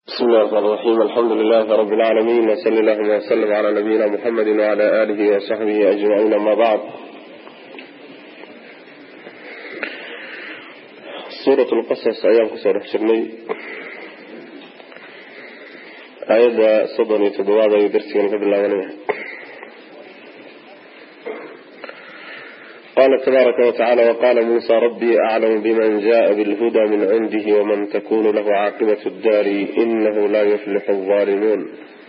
بسم الله الرحمن الرحيم الحمد لله رب العالمين وصلى الله وسلم على نبينا محمد وعلى آله وصحبه أجمعين أما بعد سورة القصص أيام كسر حشرني آيات صدني تدواد يدرسي من قبل الله قال تبارك وتعالى وقال موسى ربي أعلم بمن جاء بالهدى من عنده ومن تكون له عاقبة الدار إنه لا يفلح الظالمون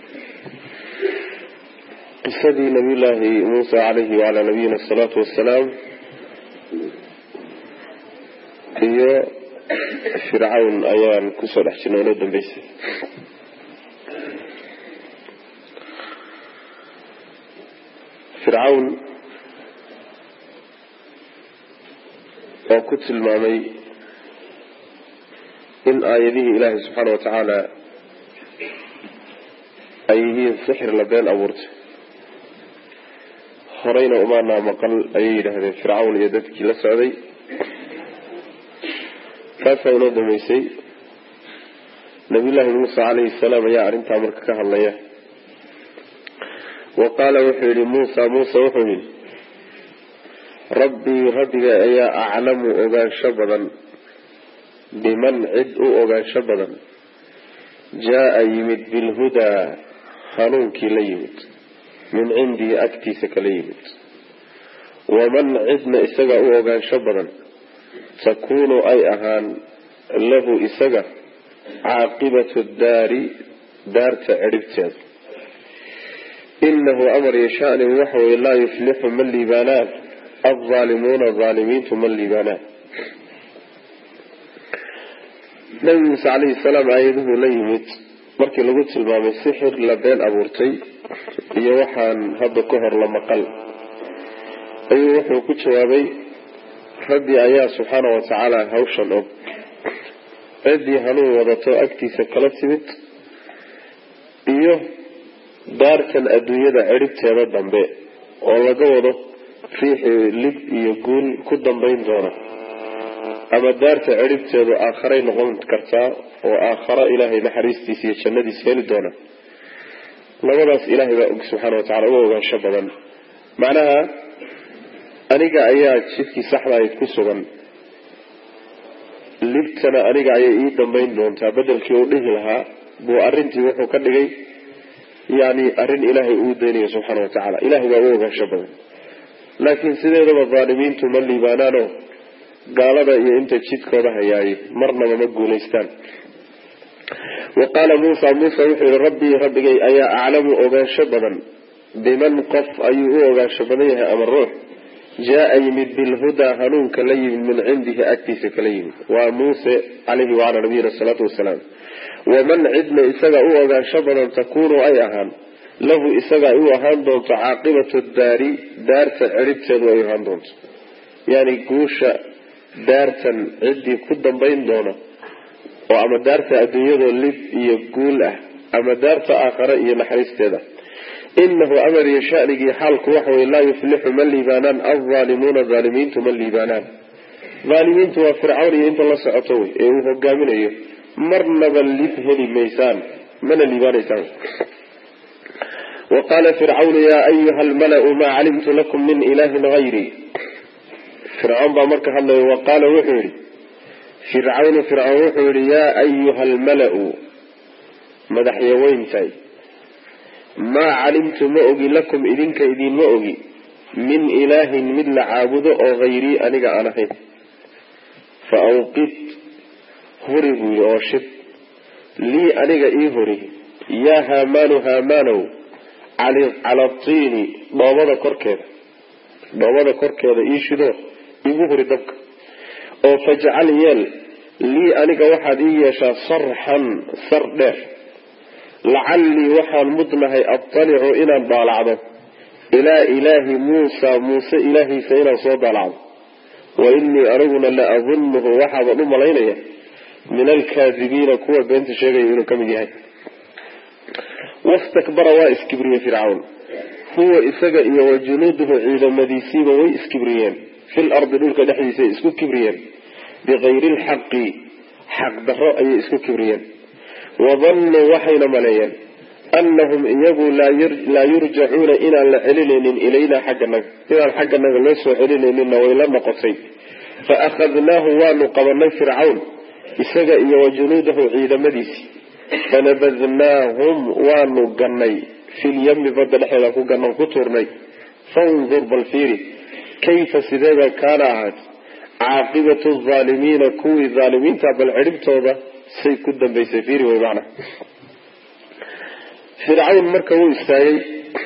قصدي نبي الله موسى عليه وعلى نبينا الصلاة والسلام هي فرعون أيان كسر أحسن ولد بيس فرعون oo ku tilmaamay in aayadihii ilaahay subxaana wa tacaala ay yihiin sixir la been abuurtay horeyna umaanaa maqal ayay yidhaahdeen fircawn iyo dadkii la socday taasaa inoo dambeysay nabiyullaahi muuse calayhi salaam ayaa arrintaa marka ka hadlaya wa qaala wuxuu yihi muusa muuse wuxuu yihi rabbii rabbiga ayaa aclamu ogaansho badan biman cid u ogaansho badan jaa-a yimid bilhudaa hanuunkii la yimid min cindii agtiisa kala yimid waman cidna isaga u ogaansho badan takuunu ay ahaan lahu isaga caaqibatu daari daarta cidhibteeda inahu amar yashaani waxawey laa yuflixu ma liibaanaan alzaalimuuna zaalimiintu ma liibaanaan nabi muuse calayhi salaam aayaduhu la yimid markii lagu tilmaamay sixir la been abuurtay iyo waxaan hadda ka hor la maqal ayuu wuxuu ku jawaabay rabbi ayaa subxaana wa tacaala hawshan og ciddii hanuun wadato agtiisa kala timid iyo daartan adduunyada cidhibteeda dambe oo laga wado riixii lib iyo guul ku dambayn doona ama daarta cidhibteedu aakharay noqon kartaa oo aakharo ilaahay naxariistiisa iyo jannadiisa heli doona labadaas ilaahay baa og subxaana watacala uga ogaansho badan macnaha aniga ayaa jidkii saxdahayd ku sugan libtana aniga ayay ii dambayn doontaa bedelkii uu dhihi lahaa buu arrintii wuxuu ka dhigay yani arrin ilaahay uu daynayo subxaana wa tacaala ilahay baa uga ogaansho badan laakiin sideedaba dhaalimiintu ma liibaanaano gaalada iyo inta jidkooda hayaay marnaba ma guulaystaan wa qaala muusa muuse wuxuu yihi rabbii rabbigay ayaa aclamu ogaansho badan biman qof ayuu u ogaansho badan yahay ama ruux jaa-a yimid bilhudaa hanuunka la yimid min cindihi agtiisa kala yimid waa muuse caleyhi wacalaa nabiyina asalaatu wasalaam waman cidna isaga u ogaansho badan takuunu ay ahaan lahu isaga ay u ahaan doonto caaqibatu daari daarta cidhibteedu ay ahaan doonto yani guusha daartan ciddii ku dambayn doona oo ama daarta adduunyadoo lib iyo guul ah ama daarta aakhare iyo naxariisteeda inahu amar iyo shanigii xaalku waxawey laa yuflixu ma liibaanaan alzaalimuuna zaalimiintu ma liibaanaan zaalimiintu waa fircawn iyo inta la socoto wey ee uu hogaaminayo marnaba lib heli maysaan mana liibaanaysaan waqaala fircawnu yaa ayuha almalau maa calimtu lakum min ilaahin hayrii fircawn baa marka hadlaya wa qaala wuxuu yihi fircawnu fircawn wuxuu yihi yaa ayuha almalau madaxyaweyntaay maa calimtu ma ogi lakum idinka idinma ogi min ilaahin mid la caabudo oo hayrii aniga aan ahayn fa awqid huri buu yidhi oo shid lii aniga ii huri yaa haamaanu haamaanow cala tiini dhoobada korkeeda dhoobada korkeeda ii shido igu huri dabka oo fajcal yeel lii aniga waxaad ii yeeshaa sarxan sar dheer lacallii waxaan mudnahay adtalicu inaan daalacdo ilaa ilaahi muusa muuse ilaahiisa inaan soo daalacdo wa innii aniguna la adunuhu waxaaban u malaynaya min alkaadibiina kuwa beenta sheegaya inuu ka mid yahay wastakbara waa iskibriyey fircawn huwa isaga iyo wa junuuduhu ciidamadiisiiba way iskibriyeen fil ardi dhulka dhexdiisa isku kibriyeen bikayri lxaqi xaq daro ayay isku kibriyeen wadannuu waxayna maleeyeen annahum iyagu laa yurjacuuna inaan la celinaynin ilaynaa xagganaga inaan xagganaga loo soo celinayninna way la noqotay fa akhadnaahu waanu qabanay fircawn isaga iyo wa junuudahu ciidamadiisii fanabadnaahum waanu gannay filyami badda dhexeeda ku gannan ku tuurnay fandur bal fiiri kayfa sideeba kaana ahaat caaqibatu haalimiina kuwii haalimiinta bal cidhibtooda say ku dambaysay fiiri wey macna fircawn marka wuu istaagay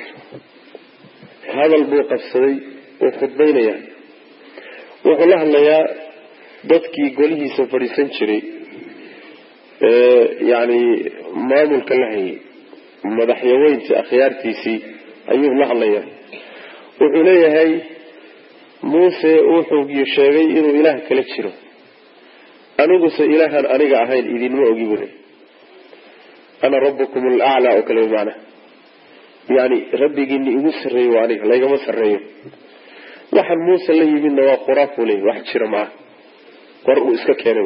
hadal buu qabsaday wuu khudbaynaya wuxuu la hadlayaa dadkii golihiisa fadhiisan jiray yani maamulka la hayay madaxyaweyntii akhyaartiisii ayuu la hadlayaa wuxuu leeyahay muuse wuxuu sheegay inuu ilaah kala jiro aniguse ilaahaan aniga ahayn idinma ogi bule ana rabbukum alaclaa oo kale maana yani rabbigiini igu sarreeyo waa aniga laygama sarreeyo waxaan muuse la yimidna waa quraaf buu leeyay wax jira maaha war uu iska keenay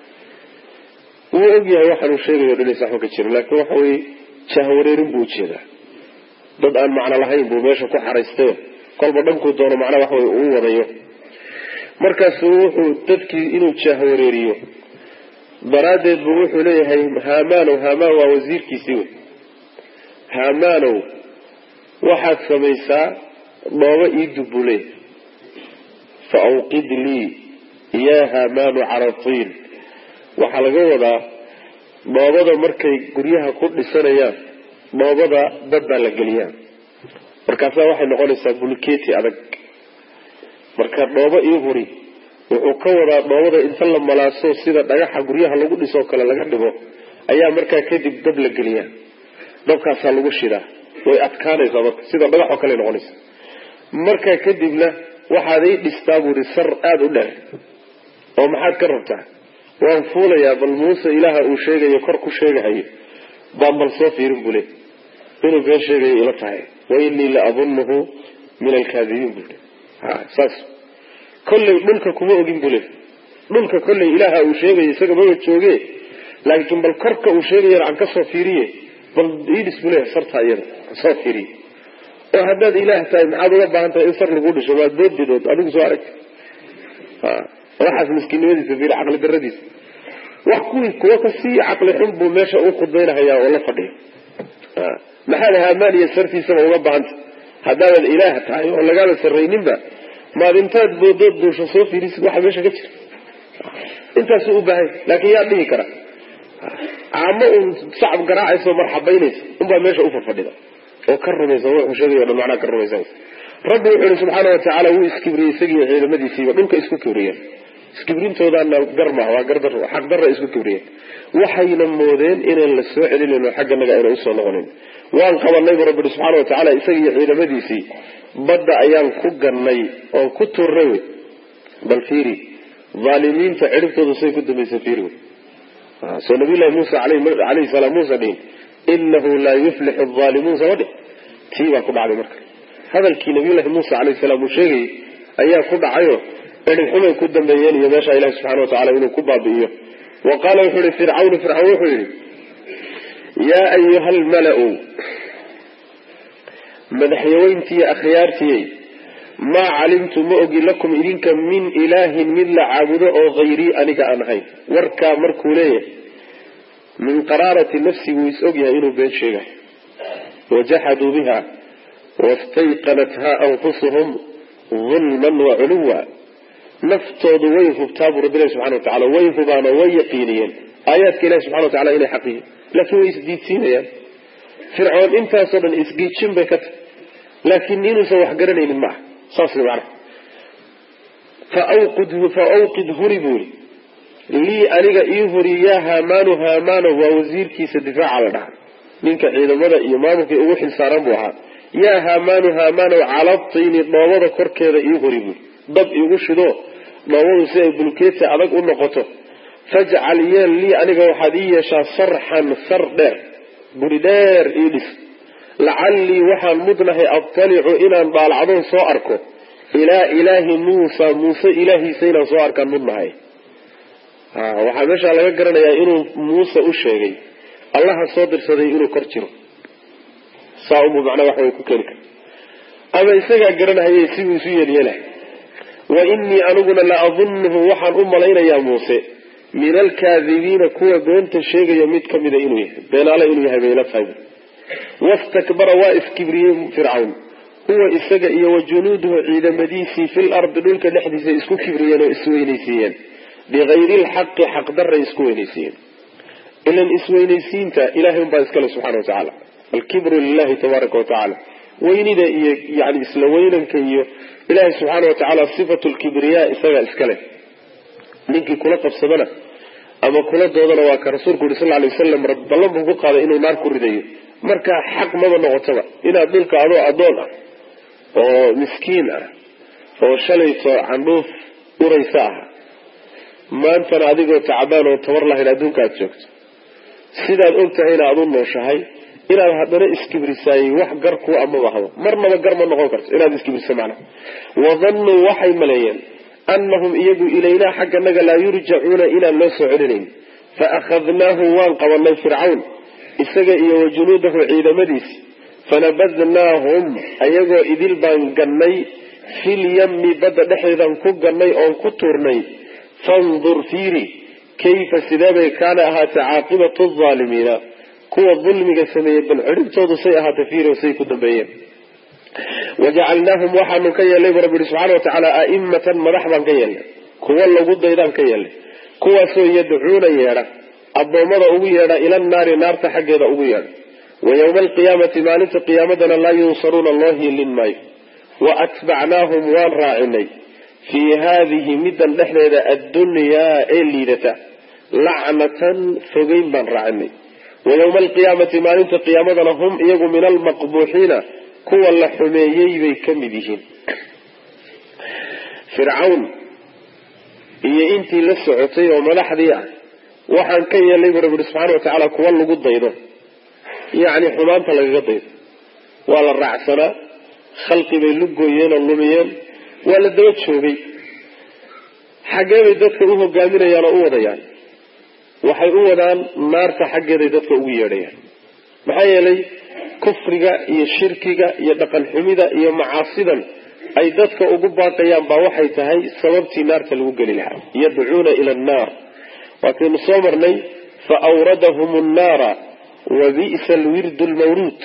wuu ogyahay waxaanuu sheegayo dhan saxba ka jiro laakiin waxa weye jahwareerin buu ujeedaa dad aan macno lahayn buu meesha ku xaraystayo kolba dhankuu doono macnaa waxa wey uu wadayo markaasuu wuxuu dadkii inuu jahwareeriyo daraaddeed buu wuxuu leeyahay haamaanow haamaan waa wasiirkiisii wey haamaanow waxaad samaysaa dhoobo iidub buu leeyahay fa awqid lii yaa haamaanu caratiin waxaa laga wadaa dhoobada markay guryaha ku dhisanayaan dhoobada dad baa la geliyaa markaasaa waxay noqonaysaa bulkeeti adag marka dhoobo ii huri wuxuu ka wadaa dhoobada inta la malaaso sida dhagaxa guryaha lagu dhisoo kale laga dhigo ayaa markaa kadib dab la geliyaa dabkaasaa lagu shidaa way adkaanaysaa marka sida dhagaxoo kale noqonaysa markaa kadibna waxaad ii dhistaa buuri sar aada u dheer oo maxaad ka rabtaa waan fuulayaa bal muuse ilaaha uu sheegayo kor ku sheegahayo baan bal soo fiirin buu le inuu been sheegayo ila tahay wa inii la adunuhu min alkaadibiin buu le saas kolley dhulka kuma ogin buu le dhulka kolley ilaaha uu sheegayo isaga maba jooge laakiin bal korka uu sheegayana aan kasoo fiiriye bal idhis buu leeyahay sartaa iyada soo fiiriye oo haddaad ilaah tahay maxaad uga baahan tahay in sar lagu dhisho waad boodidood adigu soo aragta waxaas miskiinnimadiisa fiiri caqli daradiisa wax kuwii kuwa kasii caqli xun buu meesha u khudbaynahayaa oo la fadhiya maxaad haamaan iyo sartiisaba uga baahanta haddaadan ilaah tahay oo lagaala sarrayninba maad intaad boodood duusho soo fiirisid waxa meesha ka jira intaasuu u baahay laakiin yaa dhihi kara caamo uun sacab garaacayso marxabaynaysa unbaa meesha u fadfadhida oo ka rumaysa wuxuu sheegayo dhan macnaha ka rumaysanaysa rabbi wuxuu yihi subxaana watacaala wuu iskibriyey isagiiyo ciidamadiisiiba dhulka isku kibriyeen iskibrintoodana gar maaha waa gardar xaq darra isku kibriyeen waxayna moodeen inaan la soo celinayn oo xagganaga ayna usoo noqonayn waan qabanay bu rabbi yihi subxaana watacaala isagiiyo ciidamadiisii badda ayaan ku gannay oon ku turnay wey bal fiiri aalimiinta cidhibtooda say ku dambaysa fiiri wey soo nabiyllahi muusa alayhi salaam muusa dhihin inahu laa yuflixu aalimuun sama dhih tii baa ku dhacday marka hadalkii nabiyullahi muusa alayhi salaam uu sheegayay ayaa ku dhacayo cidhib xumay ku dambeeyeen iyo meesha ilahi subxana watacala inuu ku baabi'iyo wa qaala wuxuu yihi fircawnu fircawn wuxuu yihi yaa ayuha almala-u madaxyaweyntiiyo akhyaartiyey maa calimtu ma ogi lakum idinka min ilaahin mid la caabudo oo hayrii aniga aan ahayn warkaa markuu leeyahay min qaraarati nafsi wuu is ogyahay inuu been sheegayo wajaxaduu biha wastayqanathaa anfusuhum dulman wa culuwa naftoodu way hubtaa buu rabbi ilahi subxana watacala way hubaano way yaqiiniyeen aayaadka ilahi subxana watacala inay xaqiyiin laakiin way isdiidsiinayaan fircoon intaasoo dhan isgiijin bay ka tahy laakiin inuusan wax garanaynin ma aha saas macana fa awqid huri buu yii lii aniga ii huri yaa haamaanu haamaano waa wasiirkiisa difaaca la dhaha ninka ciidamada iyo maamulkii ugu xilsaaran buu ahaa yaa haamaanu haamaanow calabtayni dhoobada korkeeda ii huri buui dab iigu shido dhoobadu si ay bulkeeti adag u noqoto fajcal yeel lii aniga waxaad ii yeeshaa sarxan sar dheer guri dheer ii dhis lacallii waxaan mudnahay abtalicu inaan dhaalacdoon soo arko ilaa ilaahi muusa muuse ilaahiisa inaan soo arkaan mudnahay waxaa meeshaa laga garanayaa inuu muuse u sheegay allaha soo dirsaday inuu kor jiro saa unbuu macnaa wax way ku keeni kara ama isagaa garanahayay siduu isu yeelyeelahay wa innii aniguna la adunnuhu waxaan u malaynayaa muuse min alkaadibiina kuwa beenta sheegaya mid ka mida inuu yahay beenaale inuu yahay bayla tahay wastakbara waa iskibriyey fircawn huwa isaga iyo wa junuuduhu ciidamadiisii fil ardi dhulka dhexdiisa isku kibriyeen oo isweynaysiiyeen bikayri lxaqi xaqdaray isku weynaysiiyeen ilan isweynaysiinta ilahay unbaa iskale subxana wa tacaala alkibru lilahi tabaaraka wa tacaala weynida iyo yani isla weynanka iyo ilaahay subxaana wa tacaala sifatu lkibriyaa isagaa iskale ninkii kula qabsadana ama kula doodana waa ka rasuulku yuri sal ly wasalam ballan buu ku qaaday inuu naar ku ridayo markaa xaq maba noqotaba inaad dhulka adoo addoon ah oo miskiin ah oo shalayto candhuuf uraysa ah maantana adigoo tacbaan oo tabar lahayn adduunka aad joogto sidaad og tahayna aad u nooshahay inaad haddana iskibrisaayey wax gar kuu amaba habo marnaba gar ma noqon karto inaad iskibriso macnaha wadannuu waxay maleeyeen annahum iyagu ilaynaa xagganaga laa yurjacuuna inaan loo soo celinayn fa akhadnaahu waan qabanay fircawn isaga iyo wa junuudahu ciidamadiisi fanabadnaahum ayagoo idil baan gannay filyami badda dhexdeedaan ku gannay oon ku tuurnay fandur fiiri kayfa sideebay kaana ahaatay caaqibatu aalimiina kuwa dulmiga sameeyey bal ciribtoodu say ahaatay fiiri say ku dambeeyeen wajacalnaahum waxaanu ka yeelnay bu rabbi yihi subxana watacaala a'imatan madax baan ka yeelnay kuwa lagu daydaan ka yeelnay kuwaasoo yadcuuna yeedha addoommada ugu yeedha ila naari naarta xaggeeda ugu yeedha wa yowma alqiyaamati maalinta qiyaamadana laa yunsaruuna loo hiilin maayo wa atbacnaahum waan raacinay fii haadihi middan dhexdeeda addunyaa ee liidata lacnatan fogeyn baan raacinay wa yowma alqiyaamati maalinta qiyaamadana hum iyagu min almaqbuuxiina kuwa la xumeeyey bay ka mid yihiin fircawn iyo intii la socotay oo madaxdii ah waxaan ka yeelnay bu rabbi subxana watacaala kuwa lagu daydo yacni xumaanta lagaga daydo waa la raacsanaa khalqi bay lugooyeen oo lumiyeen waa la daba joogay xaggee bay dadka u hogaaminayaan oo u wadayaan waxay u wadaan naarta xaggeeday dadka ugu yeedhayaan maxaa yeelay kufriga iyo shirkiga iyo dhaqan xumida iyo macaasidan ay dadka ugu baaqayaan baa waxay tahay sababtii naarta lagu geli lahaa yadcuuna ila annaar waataynu soo marnay fa awradahum annaara wa bi'sa alwirdu lmawruud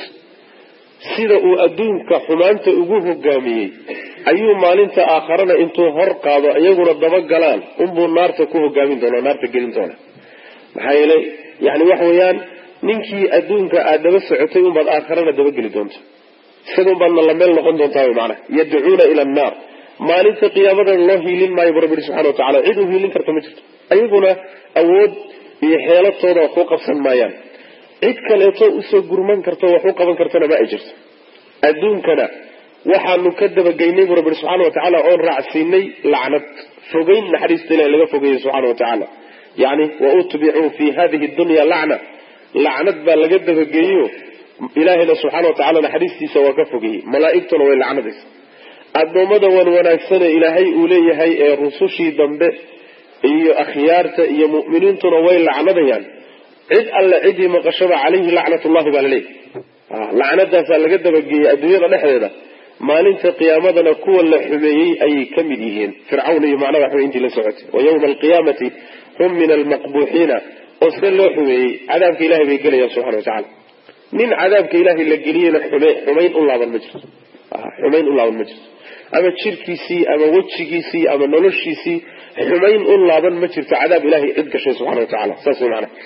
sida uu adduunka xumaanta ugu hogaamiyey ayuu maalinta aakharana intuu hor qaado iyaguna daba galaan unbuu naarta ku hogaamin doona naarta gelin doona maxaa yeelay yani waxa weeyaan ninkii adduunka aad daba socotay unbaad aakharana dabageli doonta isaga unbaadna la meel noqon doontaa wy macnaha yadcuuna ila annaar maalinta qiyaamadana loo hiilin maayo bu rabbi yihi subxana watacala cid u hiilin karta ma jirto ayaguna awood iyo xeelatooda wax u qabsan maayaan cid kaleeto usoo gurman karto wax u qaban kartana ma ay jirto adduunkana waxaanu ka dabageynay bu rabbi subxaana watacaala oon raacsiinay lacnad fogeyn naxariista ilahi laga fogeeyey subxana watacaala yani wa utbicuu fi hadihi dunya lacna lacnad baa laga dabageeyo ilaahayna subxaana watacala naxariistiisa waa ka fogeeyey malaaigtuna way lacnadaysa addoommada wan wanaagsane ilaahay uu leeyahay ee rusushii dambe iyo akhyaarta iyo mu'miniintuna way lacnadayaan cid alle ciddii maqashaba calayhi lacnatullahi baa laleeyahy lacnadaasaa laga dabageeyey adduunyada dhexdeeda maalinta qiyaamadana kuwa la xumeeyey ayay ka mid yihiin fircawn iyo macnaha waxway intii la socotay wa yawma alqiyaamati hum min almaqbuuxiina oo see loo xumeeyey cadaabka ilahay bay gelayaan subxana watacala nin cadaabka ilaahay la geliyena xumayn u laaban ma jirto xumayn u laaban ma jirto ama jirkiisii ama wejigiisii ama noloshiisii xumayn u laaban ma jirto cadaab ilahay cid gashay subxana watacala saas way macnaha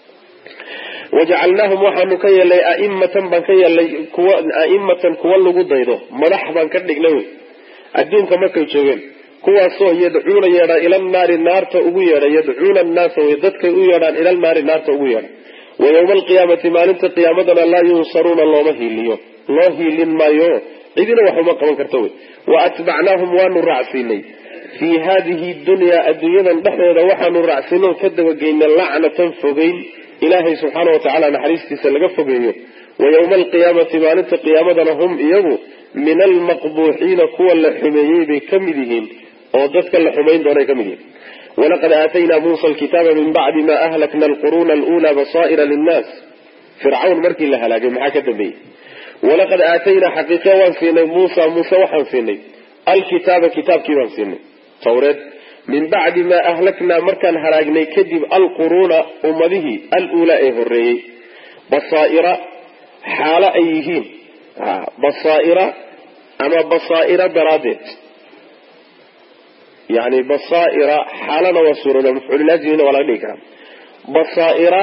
wajacalnaahum waxaanu ka yeelnay aimatan baan ka yeelnay kuwa aimatan kuwa lagu daydo madax baan ka dhignay wey adduunka markay joogeen kuwaasoo yadcuuna yeedha ila naari naarta ugu yeedha yadcuuna annaasa wey dadkay u yeedhaan ila naari naarta ugu yeedha wa yowma alqiyaamati maalinta qiyaamadana laa yunsaruuna looma hiiliyo loo hiilin maayo cidina wax uma qaban karta wey wa atbacnaahum waanu raacsiinay fii hadihi dunyaa adduunyadan dhexdeeda waxaanu raacsiino ka dabageynay lacnatan fogeyn ilaahay subxaana watacaala naxariistiisa laga fogeeyo wa yowma alqiyaamati maalinta qiyaamadana hum iyagu min almaqbuuxiina kuwa la xumeeyey bay ka mid yihiin oo dadka la xumayn doonay ka mid yihiin walaqad aataynaa muusa alkitaaba min bacdi ma ahlakna alquruuna alula basaa'ira linnaas fircawn markii la halaagay maxaa ka dambeeyey walaqad aataynaa xaqiiqe waan siinay muusa muuse waxaan siinay alkitaaba kitaabkii baan siinay tawreed min bacdi maa ahlaknaa markaan halaagnay kadib alquruuna ummadihii aluulaa ee horeeyey basaaira xaalo ay yihiin basaaira ama basaaira daraaddeed yani basaaira xaalana waa suurada mafcuulilajina waa laga dhigi karaa basaaira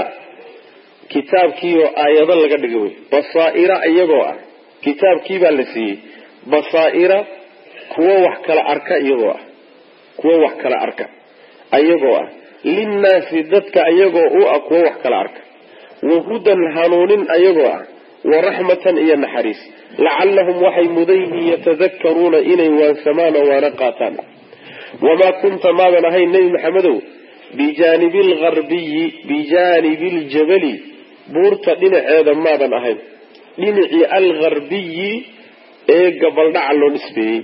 kitaabkiioo aayado laga dhigay wey basaaira iyagoo ah kitaabkiibaa la siiyey basaaira kuwo wax kala arka iyagoo ah kuwo wax kala arka ayagoo ah linnaasi dadka ayagoo u ah kuwo wax kala arka wahudan hanuunin ayagoo ah waraxmatan iyo naxariis lacallahum waxay mudan yihiin yatadakaruuna inay waansamaan oo waana qaataan wamaa kunta maadan ahayn nebi maxamedow bijaanibi algarbiyi bijaanibi ljabali buurta dhinaceeda maadan ahayn dhinacii algarbiyi ee gabaldhaca loo nisbeeyey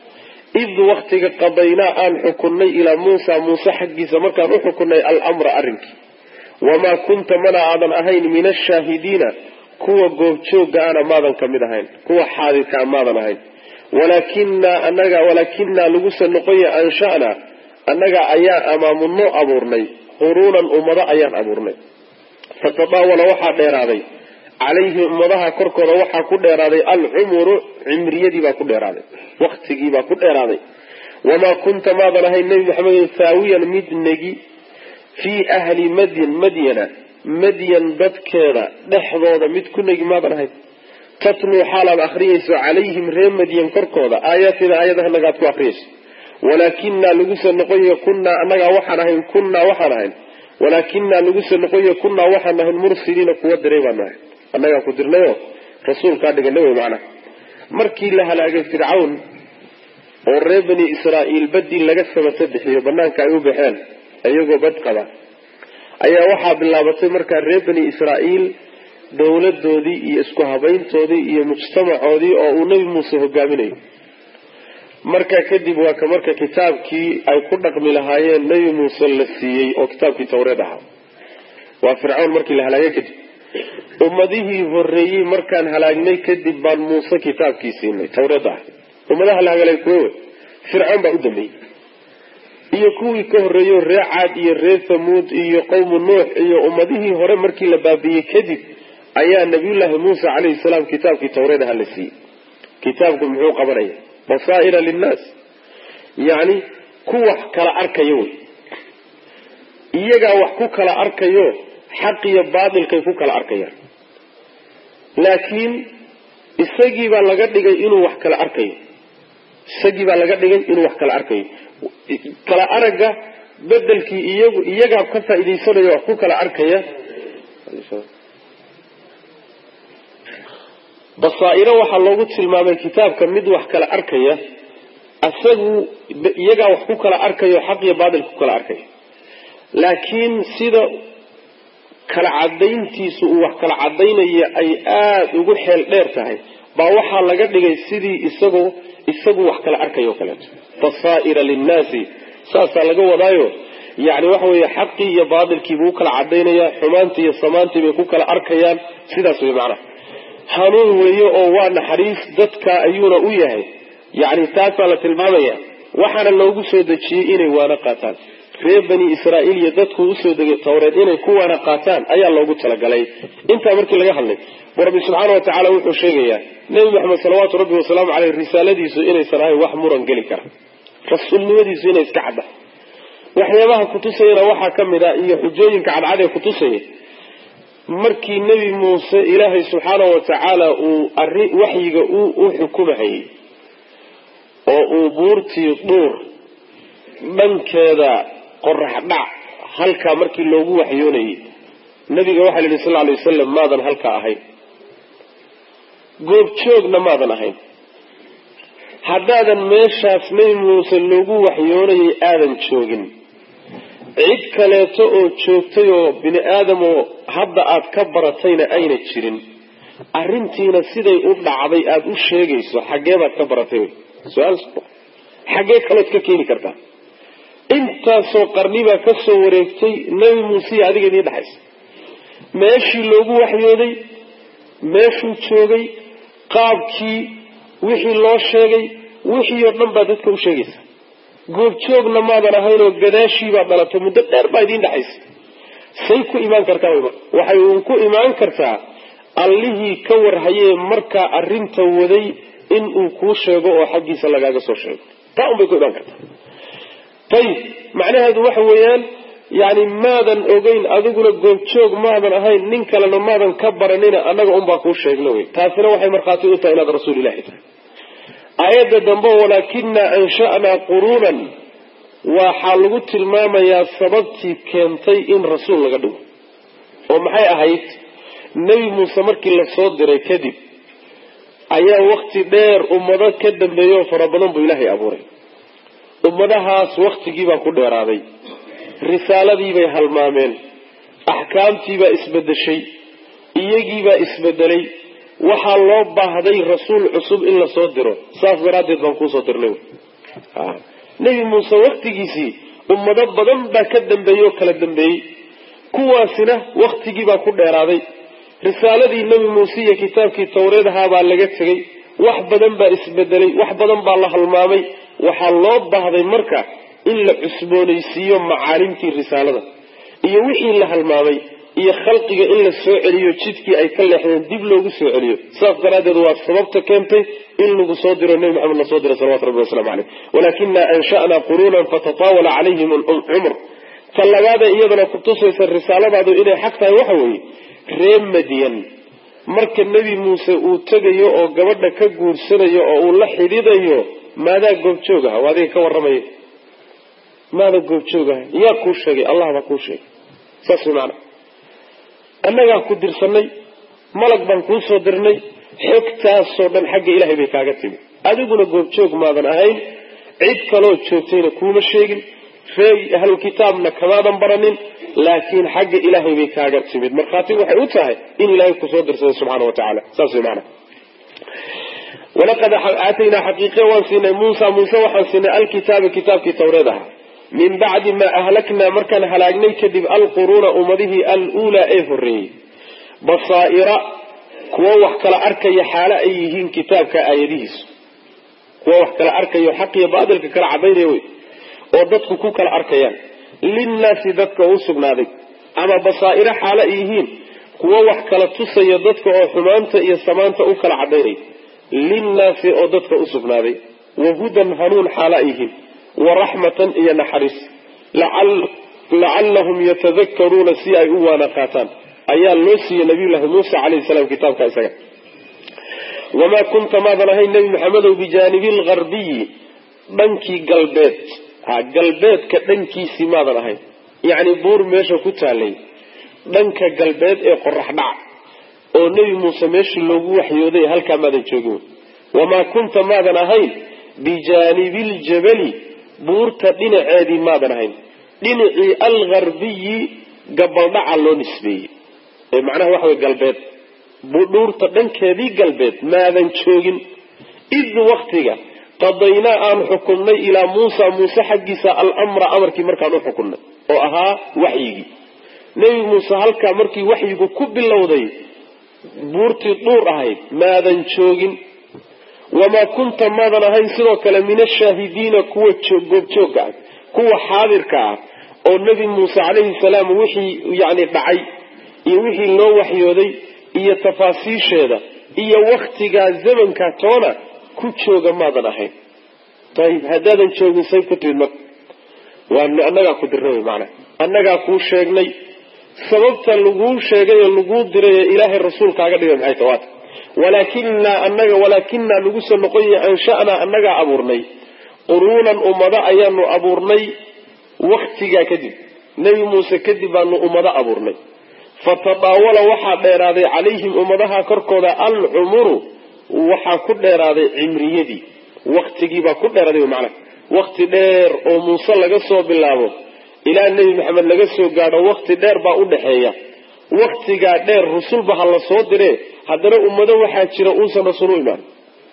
id waktiga qadaynaa aan xukunnay ilaa muusa muuse xaggiisa markaan u xukunnay almra arrinkii wamaa kunta mana aadan ahayn min ashaahidiina kuwa goobjooga ana maadan ka mid ahayn kuwa xaadirkaa maadan ahayn walaakinaa anaga walaakinaa laguse noqoya ansha'naa annaga ayaa amaamunoo abuurnay quruunan ummado ayaan abuurnay fatadaawala waxaa dheeraaday calayhi ummadaha korkooda waxaa ku dheeraaday alcumuru cimriyadiibaa ku dheeraaday waktigiibaa ku dheeraaday wamaa kunta maadan ahayn nebi maxamedo thaawiyan mid negi fii ahli madyan madyana madyan dadkeeda dhexdooda mid ku negi maadan ahayn tatluu xaalaad akhriyayso calayhim ree madyan korkooda aayaatida aayadaha nagaad ku akhriyayso walaakinaa laguse noqoya kunnaa annagaa waxaan ahayn kunnaa waxaan ahayn walaakinaa laguse noqoya kunnaa waxaan ahayn mursiliina kuwa diray baanu ahayn annagaa ku dirnayo rasuulkaa dhigana wey macnaha markii la halaagay fircawn oo reer bani israa'iil badii laga sabata bixiyo banaanka ay u baxeen iyagoo bad qaba ayaa waxaa bilaabatay markaa reer bani israa'iil dowladoodii iyo isku habayntoodii iyo mujtamacoodii oo uu nebi muuse hogaaminayo markaa kadib waa ka marka kitaabkii ay ku dhaqmi lahaayeen nebi muuse la siiyey oo kitaabkii tawreed ahaa waa fircawn markii la halaagay kadib ummadihii horeeyey markaan halaagnay kadib baan muuse kitaabkii siinay tawreed ah ummadaha la hagalay kuwe wey fircawn baa u dambeeyey iyo kuwii ka horreeyo ree caad iyo ree thamuud iyo qowmu nuux iyo ummadihii hore markii la baabiyey kadib ayaa nabiyullaahi muuse calayhi salaam kitaabkii tawreed aha la siiyey kitaabku muxuu qabanaya basaa'ira linnaas yacni ku wax kala arkayo wey iyagaa wax ku kala arkayo xaq iyo baatilkay ku kala arkayaan laakiin isagii baa laga dhigay inuu wax kala arkayo isagii baa laga dhigay inuu wax kala arkayo kala aragga bedelkii iyagu iyagaa ka faa'iidaysanaya wax ku kala arkaya basaa'iro waxaa loogu tilmaamay kitaabka mid wax kala arkaya isagu iyagaa wax ku kala arkayo xaq iyo baatil ku kala arkaya laakiin sida kala cadayntiisu uu wax kala cadaynaya ay aada ugu xeel dheer tahay baa waxaa laga dhigay sidii isagoo isagu wax kala arkayo kaleeto basaa'ira linnaasi saasaa laga wadaayo yani waxa weeye xaqii iyo baatilkii buu u kala cadaynayaa xumaantii iyo samaantii bay ku kala arkayaan sidaas wey macnaha hanuun weeye oo waa naxariis dadka ayuuna u yahay yani taasaa la tilmaamaya waxaana loogu soo dejiyey inay waana qaataan reer bani israa'iil iyo dadku usoo degay tawreed inay ku waana qaataan ayaa loogu talagalay intaa markii laga hadlay bu rabbi subxaana wa tacaala wuxuu sheegayaa nebi maxamed salawaatu rabbi wasalaamu caleyh risaaladiisu inaysan ahayn wax muran geli kara rasuulnimadiisu inay iska cadda waxyaabaha kutusayana waxaa ka mid a iyo xujooyinka cadcad ee kutusaya markii nebi muuse ilaahay subxaana wa tacaala uu ari waxyiga u xukumahayey oo uu buurtii dhuur dhankeeda qorax dhac halkaa markii loogu waxyoonayay nabiga waxaa la yidhi sal alay wasalam maadan halkaa ahayn goobjoogna maadan ahayn haddaadan meeshaas nebi muuse loogu waxyoonayay aadan joogin cid kaleeto oo joogtay oo bini aadamoo hadda aad ka baratayna ayna jirin arrintiina siday u dhacday aada u sheegayso xaggee baad ka baratay wy su-aal xaggee kalood ka keeni kartaa intaasoo qarni baa ka soo wareegtay nebi muuse iyo adiga idiin dhexaysa meeshii loogu waxyooday meeshuu joogay qaabkii wixii loo sheegay wixii oo dhan baa dadka u sheegaysa goobjoogna maadan ahaynoo gadaashiibaa dhalatay muddo dheer baa idiin dhexaysa say ku imaan kartaa waxay uun ku imaan kartaa allihii ka warhayee markaa arrinta waday in uu kuu sheego oo xaggiisa lagaaga soo sheego taa un bay ku imaan kartaa ayib macnaheedu waxa weeyaan yani maadan ogeyn adiguna goobjoog maadan ahayn nin kalena maadan ka baranina annaga unbaa kuu sheegna wey taasina waxay markhaati u tahay inaad rasuul ilahi tahay aayadda dambe walaakinaa ansha'naa quruunan waxaa lagu tilmaamayaa sababtii keentay in rasuul laga dhigo oo maxay ahayd nebi muuse markii lasoo diray kadib ayaa wakti dheer ummado ka dambeeyo fara badan buu ilaahay abuuray ummadahaas waktigiibaa ku dheeraaday risaaladiibay halmaameen axkaamtiibaa isbedeshay iyagiibaa isbedelay waxaa loo baahday rasuul cusub in lasoo diro saas daraaddeed baan kuusoo dirnay nebi muuse waktigiisii ummado badan baa ka dambeeyey oo kala dambeeyey kuwaasina waktigiibaa ku dheeraaday risaaladii nebi muuse iyo kitaabkii tawreed ahaabaa laga tegey wax badan baa isbedelay wax badan baa la halmaamay waxaa loo baahday marka in la cusboonaysiiyo macaalimtii risaalada iyo wixii la halmaamay iyo khalqiga in la soo celiyo jidkii ay ka leexdeen dib loogu soo celiyo saas daraaddeed waa sababta keentay in lagu soo diro nebi maxamed lasoo diro salawatu rabbi waslamu caleyh walaakina ansha'naa quruunan fatataawala calayhim alcumr ta labaada iyadana kutusaysa risaaladaadu inay xaq tahay waxa weeye reer madyan marka nebi muuse uu tegayo oo gabadha ka guursanayo oo uu la xidhiidayo maadaa goobjoog aha waa adiga ka warramaya maada goobjoog aha yaa kuu sheegay allah baa kuu sheegay saas way maanaa annagaa ku dirsanay malag baan kuu soo dirnay xogtaasoo dhan xagga ilaahay bay kaaga timi adiguna goobjoog maadan ahayn cid kaloo joogtayna kuuma sheegin ree ahlulkitaabna kamaadan baranin laakiin xagga ilaahay bay kaaga timid markhaati waxay u tahay in ilaahay kusoo dirsaday subxaana wa tacaala saas way maanaa walaqad aataynaa xaqiiqe waan siinay muusa muuse waxaan siinay alkitaaba kitaabkii tawreed ahaa min bacdi maa ahlaknaa markaan halaagnay kadib alquruuna ummadihii aluulaa ee horreeyey basaa'ira kuwo wax kala arkaya xaalo ay yihiin kitaabka aayadihiisu kuwo wax kala arkayo xaq iyo baatilka kala cadaynaya wey oo dadku ku kala arkayaan linnaasi dadka u sugnaaday ama basaa'iro xaalo ay yihiin kuwo wax kala tusaya dadka oo xumaanta iyo samaanta u kala cadaynaya linnaasi oo dadka u sugnaaday wa hudan hanuun xaalo ay yihiin waraxmatan iyo naxariis lacallahum yatadakaruuna si ay u waana qaataan ayaa loo siiyey nabiyullaahi muuse calayhi salaam kitaabka isaga wamaa kunta maadan ahayn nebi maxamedow bijaanibi lgarbiyi dhankii galbeed ha galbeedka dhankiisii maadan ahayn yacni buur meesha ku taalay dhanka galbeed ee qorax dhac oo nebi muuse meeshii loogu waxyooday halkaa maadan joogin wamaa kunta maadan ahayn bijaanibiljabali buurta dhinaceedii maadan ahayn dhinacii algarbiyi gabaldhaca loo nisbeeyey ee macnaha waxa way galbeed dhuurta dhankeedii galbeed maadan joogin id waktiga qadaynaa aan xukunnay ilaa muusa muuse xaggiisa alamra amarkii markaan u xukunnay oo ahaa waxyigii nebi muuse halkaa markii waxyigu ku bilowday buurtii dhuur ahayd maadan joogin wamaa kunta maadan ahayn sidoo kale min ashaahidiina kuwa goobjoogga ah kuwa xaadirka ah oo nebi muuse calayhi salaam wixii yani dhacay iyo wixii loo waxyooday iyo tafaasiisheeda iyo waktigaa zamanka toona ku jooga maadan ahayn ayib haddaadan joogin say ku timid marka waa annagaa ku dirna wy maanaa annagaa kuu sheegnay sababta laguu sheegay oo laguu diray ee ilaahay rasuulkaaga dhigay maxay tawaata walaakinaa anaga walaakinaa lagu soo noqoyay ansha'naa annagaa abuurnay quruunan ummado ayaanu abuurnay waktigaa kadib nebi muuse kadib baanu ummado abuurnay fatadaawala waxaa dheeraaday calayhim ummadaha korkooda alcumuru waxaa ku dheeraaday cimriyadii waktigiibaa ku dheeraaday macnaha wakti dheer oo muuse laga soo bilaabo ilaa nebi maxamed laga soo gaadho wakti dheer baa u dhexeeya waktigaa dheer rusulba ha la soo diree haddana ummado waxaa jira uusan rasuul u imaan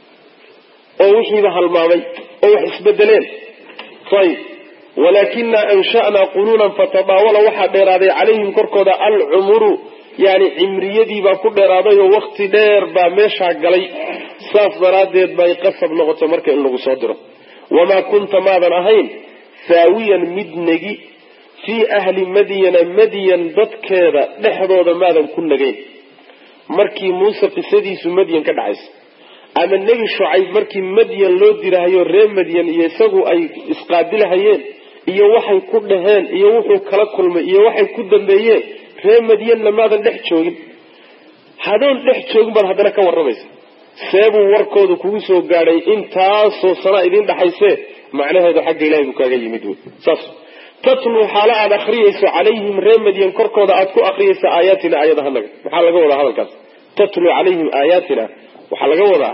oo wixiiba halmaamay oo wax isbedeleen ayib walaakinaa ansha'naa quruunan fatadaawala waxaa dheeraaday calayhim korkooda alcumuru yani cimriyadii baa ku dheeraaday oo wakti dheer baa meeshaa galay saas daraaddeed bay qasab noqotay marka in lagu soo diro wamaa kunta maadan ahayn haawiyan mid negi fii ahli madyana madyan dadkeeda dhexdooda maadan ku nagayn markii muuse qisadiisu madyan ka dhacaysa ama nebi shucayb markii madyan loo dirahayo reer madyan iyo isagu ay isqaabilahayeen iyo waxay ku dhaheen iyo wuxuu kala kulmay iyo waxay ku dambeeyeen reer madyanna maadan dhex joogin hadoon dhex joogin baad haddana ka warramaysa seebuu warkooda kugu soo gaadhay intaasoo sana idiin dhaxaysee macnaheedu xagga ilahay buu kaaga yimid wy saas tatluu xaalo aada akriyayso calayhim reer madyan korkooda aada ku akriyaysa aayaatina aayadahanaga maxaa laga wadaa hadalkaas tatluu calayhim aayaatina waxaa laga wadaa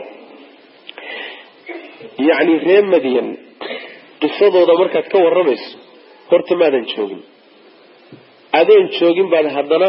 yacni reer madyan qisadooda markaad ka warramayso horta maadan joogin adoon joogin baad haddana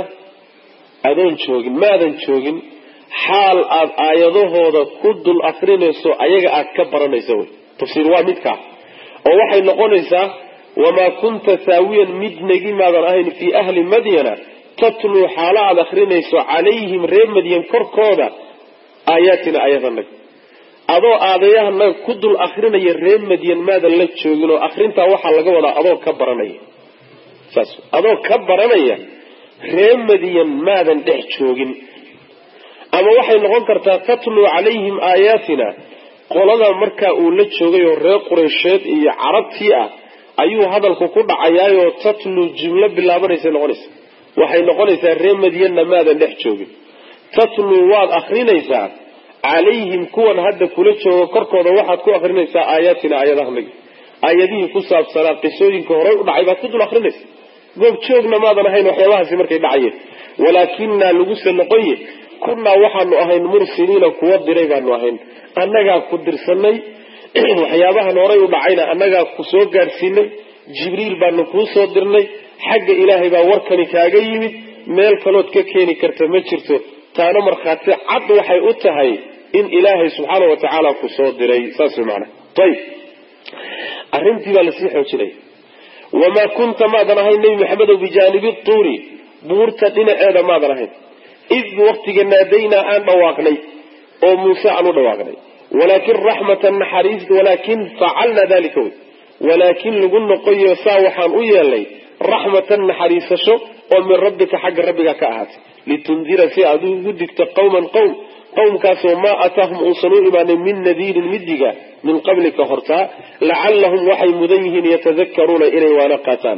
adoon joogin maadan joogin xaal aad aayadahooda ku dul akrinayso ayaga aad ka baranayso wey tafsiir waa midkaa oo waxay noqonaysaa wamaa kunta haawiyan mid negi maadan ahayn fii ahli madyana tatluu xaalo aad akrinayso calayhim reer madyan korkooda aayaatina aayadanaga adoo aadayahanaga ku dul akrinaya reer madyan maadan la joogin oo akrintaa waxaa laga wadaa adoo ka baranaya saas adoo ka baranaya reer madyan maadan dhex joogin ama waxay noqon kartaa tatluu calayhim aayaatina qolada markaa uu la joogay oo reer qureysheed iyo carabtii ah ayuu hadalku ku dhacayaayoo tatluu jumlo bilaabanaysa noqonaysa waxay noqonaysaa reer madyanna maadan dhex joogin tatluu waad akrinaysaa calayhim kuwan hadda kula jooga korkooda waxaad ku akrinaysaa aayaatina aayadahanagi aayadihii ku saabsanaa qisooyinka horey u dhacay baad ku dul akrinaysa goob joogna maadan ahayn waxyaabahaasi markay dhacayeen walaakinaa laguse noqoye kunnaa waxaanu ahayn mursiliina kuwa diray baanu ahayn annagaa ku dirsanay waxyaabahan horay u dhacayna annagaa ku soo gaadhsiinay jibriil baanu kuu soo dirnay xagga ilaahay baa warkani kaaga yimid meel kalood ka keeni karta ma jirto taana markhaati cad waxay u tahay in ilaahay subxaana wa tacaala ku soo diray saas way macana ayib arrintii baa lasii xoojinaya wamaa kunta maadan ahayn nebi maxamedow bijaanibi tuuri buurta dhinaceeda maadan ahayn id waktiga naadaynaa aan dhawaaqnay oo muuse aan u dhawaaqnay walaakin raxmatan naxariis walaakin facalnaa dalika wey walaakin lagu noqoyo saa waxaan u yeelnay raxmatan naxariisasho oo min rabbika xagga rabbiga ka ahaatay litundira si aad ugu digto qawman qowm qowmkaasoo maa ataahum uusan u imaanin min nadiirin midiga min qablika hortaa lacallahum waxay mudan yihiin yatadakaruuna inay waana qaataan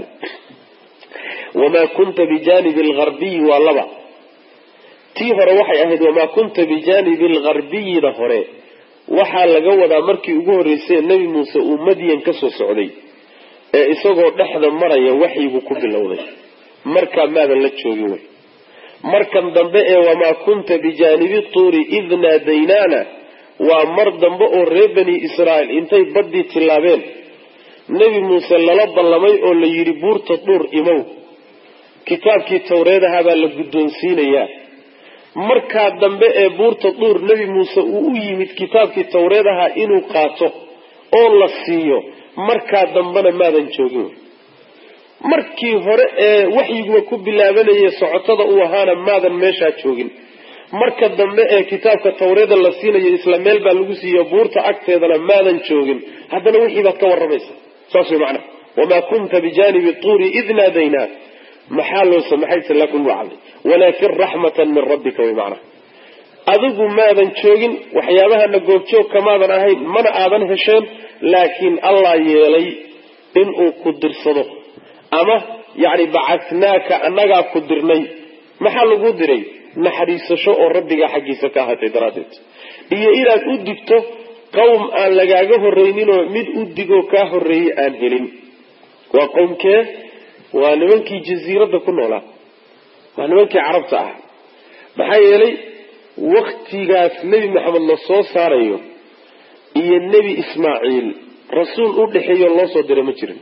wamaa kunta bijaanibi algarbiyi waa laba tii hore waxay ahayd wamaa kunta bijaanibi algharbiyida hore waxaa laga wadaa markii ugu horreysay nebi muuse uu madyan ka soo socday ee isagoo dhexda maraya waxyigu ku bilowday markaa maadan la joogin wey markan dambe ee wamaa kunta bijaanibi tuuri id naadaynaana waa mar dambe oo reer bani israa'iil intay baddii tillaabeen nebi muuse lala ballamay oo la yidhi buurta dhuur imow kitaabkii tawreedaha baa la guddoonsiinayaa markaa dambe ee buurta duur nebi muuse uu u yimid kitaabkii tawreed ahaa inuu qaato oo la siiyo markaa dambena maadan joogin markii hore ee waxyiguba ku bilaabanaya socotada uu ahaana maadan meeshaa joogin marka dambe ee kitaabka tawreeda la siinayo isla meel baa lagu siiyo buurta agteedana maadan joogin haddana wixii baad ka warramaysa saas way macnaha wamaa kunta bijaanibi tuuri id naadaynaa maxaa loo samaxayse lakin waa cadday walaakin raxmatan min rabbika way macnaha adigu maadan joogin waxyaabahana goobjoog kamaadan ahayn mana aadan hesheen laakiin allah yeelay inuu ku dirsado ama yacni bacasnaaka annagaa ku dirnay maxaa lagu diray naxariisasho oo rabbigaa xaggiisa ka ahaatay daraaddeed iyo inaad u digto qowm aan lagaaga horreyninoo mid u digoo kaa horreeyey aan helin waa qowmkee waa nimankii jasiiradda ku noolaa waa nimankii carabta ah maxaa yeelay waktigaas nebi maxamed la soo saarayo iyo nebi ismaaciil rasuul u dhexeeyo loo soo diray ma jirin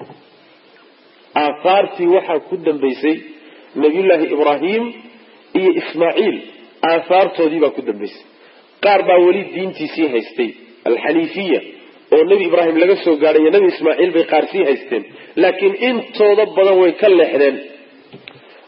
aahaartii waxaa ku dambaysay nabiyullaahi ibraahim iyo ismaaciil aahaartoodii baa ku dambaysay qaar baa weli diintiisii haystay alxaniifiya oo nebi ibraahim laga soo gaadhay iyo nebi ismaaciil bay qaar sii haysteen laakiin intooda badan way ka leexdeen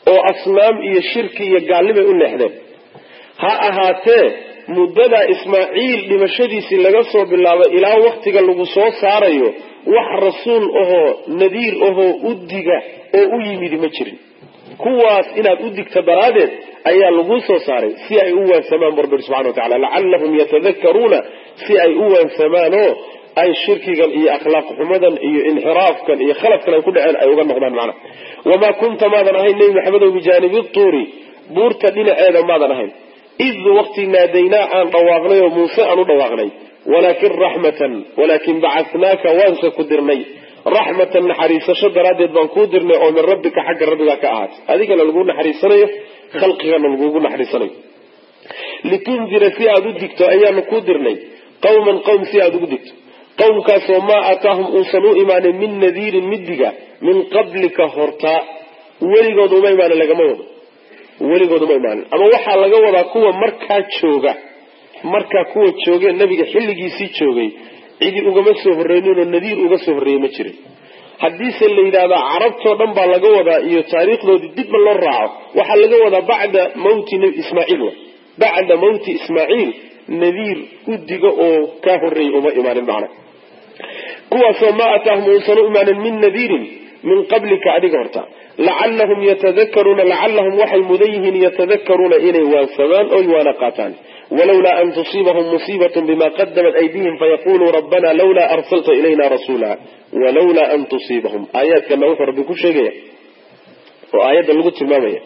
oo asnaam iyo shirki iyo gaalnimay u leexdeen ha ahaatee muddadaa ismaaciil dhimashadiisii laga soo bilaabo ilaa waktiga lagu soo saarayo wax rasuul ahoo nadiir ahoo udiga oo u yimidi ma jirin kuwaas inaad u digta daraaddeed ayaa laguu soo saaray si ay u waansamaan barbir subxana wa tacala lacallahum yatadakaruuna si ay u waansamaan oo ay shirkigan iyo akhlaaq xumadan iyo inxiraafkan iyo khaladkan ay ku dhaceen ay uga noqdaan macnaha wamaa kunta maadan ahayn nebi maxamedow bijaanibi tuuri buurta dhinaceeda maadan ahayn id waqti naadaynaa aan dhawaaqnay oo muuse aan u dhawaaqnay walaakin raxmatan walaakin bacatnaaka waanse ku dirnay raxmatan naxariisasho daraaddeed baan kuu dirnay oo min rabbika xagga rabbigaa ka ahaatay adigana lagu naxariisanayo khalqigana lagugu naxariisanayo litundira si aada u digto ayaanu kuu dirnay qawman qowm si aada ugu digto qowmkaasoo maa aataahum uusan u imaanin min nadiirin midiga min qablika hortaa weligood uma imaanin lagama wado weligood uma imaanin ama waxaa laga wadaa kuwa markaa jooga markaa kuwa joogee nabiga xilligiisii joogay cidi ugama soo horreyninoo nadiir uga soo horreeyey ma jirin haddiise la yidhahdaa carabtoo dhan baa laga wadaa iyo taariikhdoodii dibba loo raaco waxaa laga wadaa bacda mawti ismaaciil bacda mawti ismaaciil nadiir udiga oo kaa horreeyey uma imaanin macna kuwaasoo maa ataahum uusan u imaanin min nadiirin min qablika adiga horta lacallahum yatadakaruuna lacallahum waxay mudan yihiin yatadakaruuna inay waansamaan oy waana qaataan walowlaa an tusiibahum musiibat bima qadamat aydihim fayaquluu rabbana lawlaa arsalta ilayna rasuula walowlaa an tusiibahum aayaadkana wuxuu rabbi ku sheegaya oo aayadda lagu tilmaamaya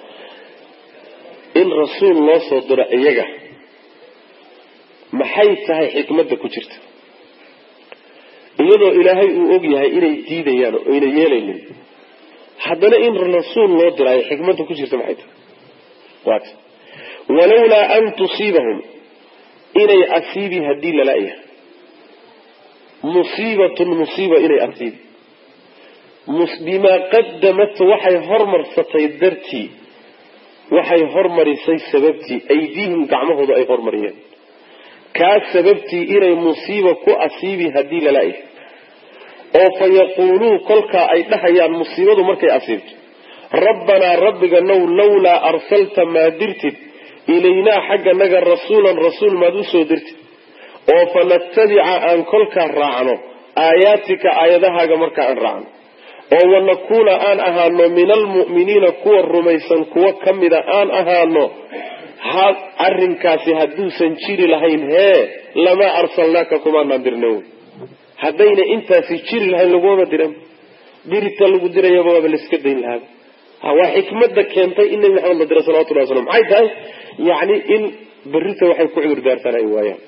in rasuul loo soo diro iyaga maxay tahay xikmadda ku jirta iyadoo ilaahay uu og yahay inay diidayaan oo ayna yeelaynin haddana in rasuul loo diraayo xikmadda ku jirta maxay tahay waat walowlaa an tusiibahum inay asiibi haddii lala-yahay musiibatun musiiba inay asiibi bimaa qadamat waxay hormarsatay dartii waxay hormarisay sababtii aydiihim gacmahooda ay hormariyeen kaa sababtii inay musiiba ku asiibi haddii lala-yahay oo fa yaquuluu kolkaa ay dhahayaan musiibadu markay asiibto rabbanaa rabbiga now lawlaa arsalta maa dirtid ilaynaa xagganaga rasuulan rasuul maad usoo dirtid oo fa natabica aan kolkaa raacno aayaatika aayadahaaga markaa aan raacno oo wanakuuna aan ahaano min almu'miniina kuwa rumaysan kuwo ka mida aan ahaano ha arrinkaasi hadduusan jiri lahayn hee lamaa arsalnaaka kumaanaan dirna wy haddayna intaasi jiri lahayn lagumaba diran dirita lagu dirayaba waaba laiska dayn lahaaba waa xikmada keentay in nabi maxamed la dira salawatullahi waslam maxay tahay yacni in berrita waxay ku cudur daartaan ay waayaan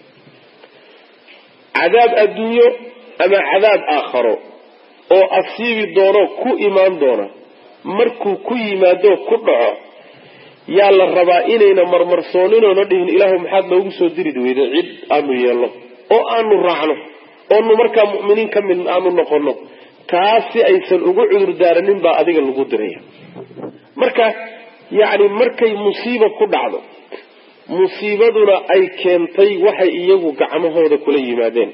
cadaab adduunyo ama cadaab aakharo oo asiibi doono ku imaan doona markuu ku yimaado ku dhaco yaa la rabaa inayna marmarsooninoona dhihin ilaahu maxaad noogu soo diri weyda cid aanu yeelno oo aanu raacno oonu markaa mu'miniin ka mid aanu noqono taas si aysan ugu cudur daaranin baa adiga lagu diraya marka yacni markay musiiba ku dhacdo musiibaduna ay keentay waxay iyagu gacmahooda kula yimaadeen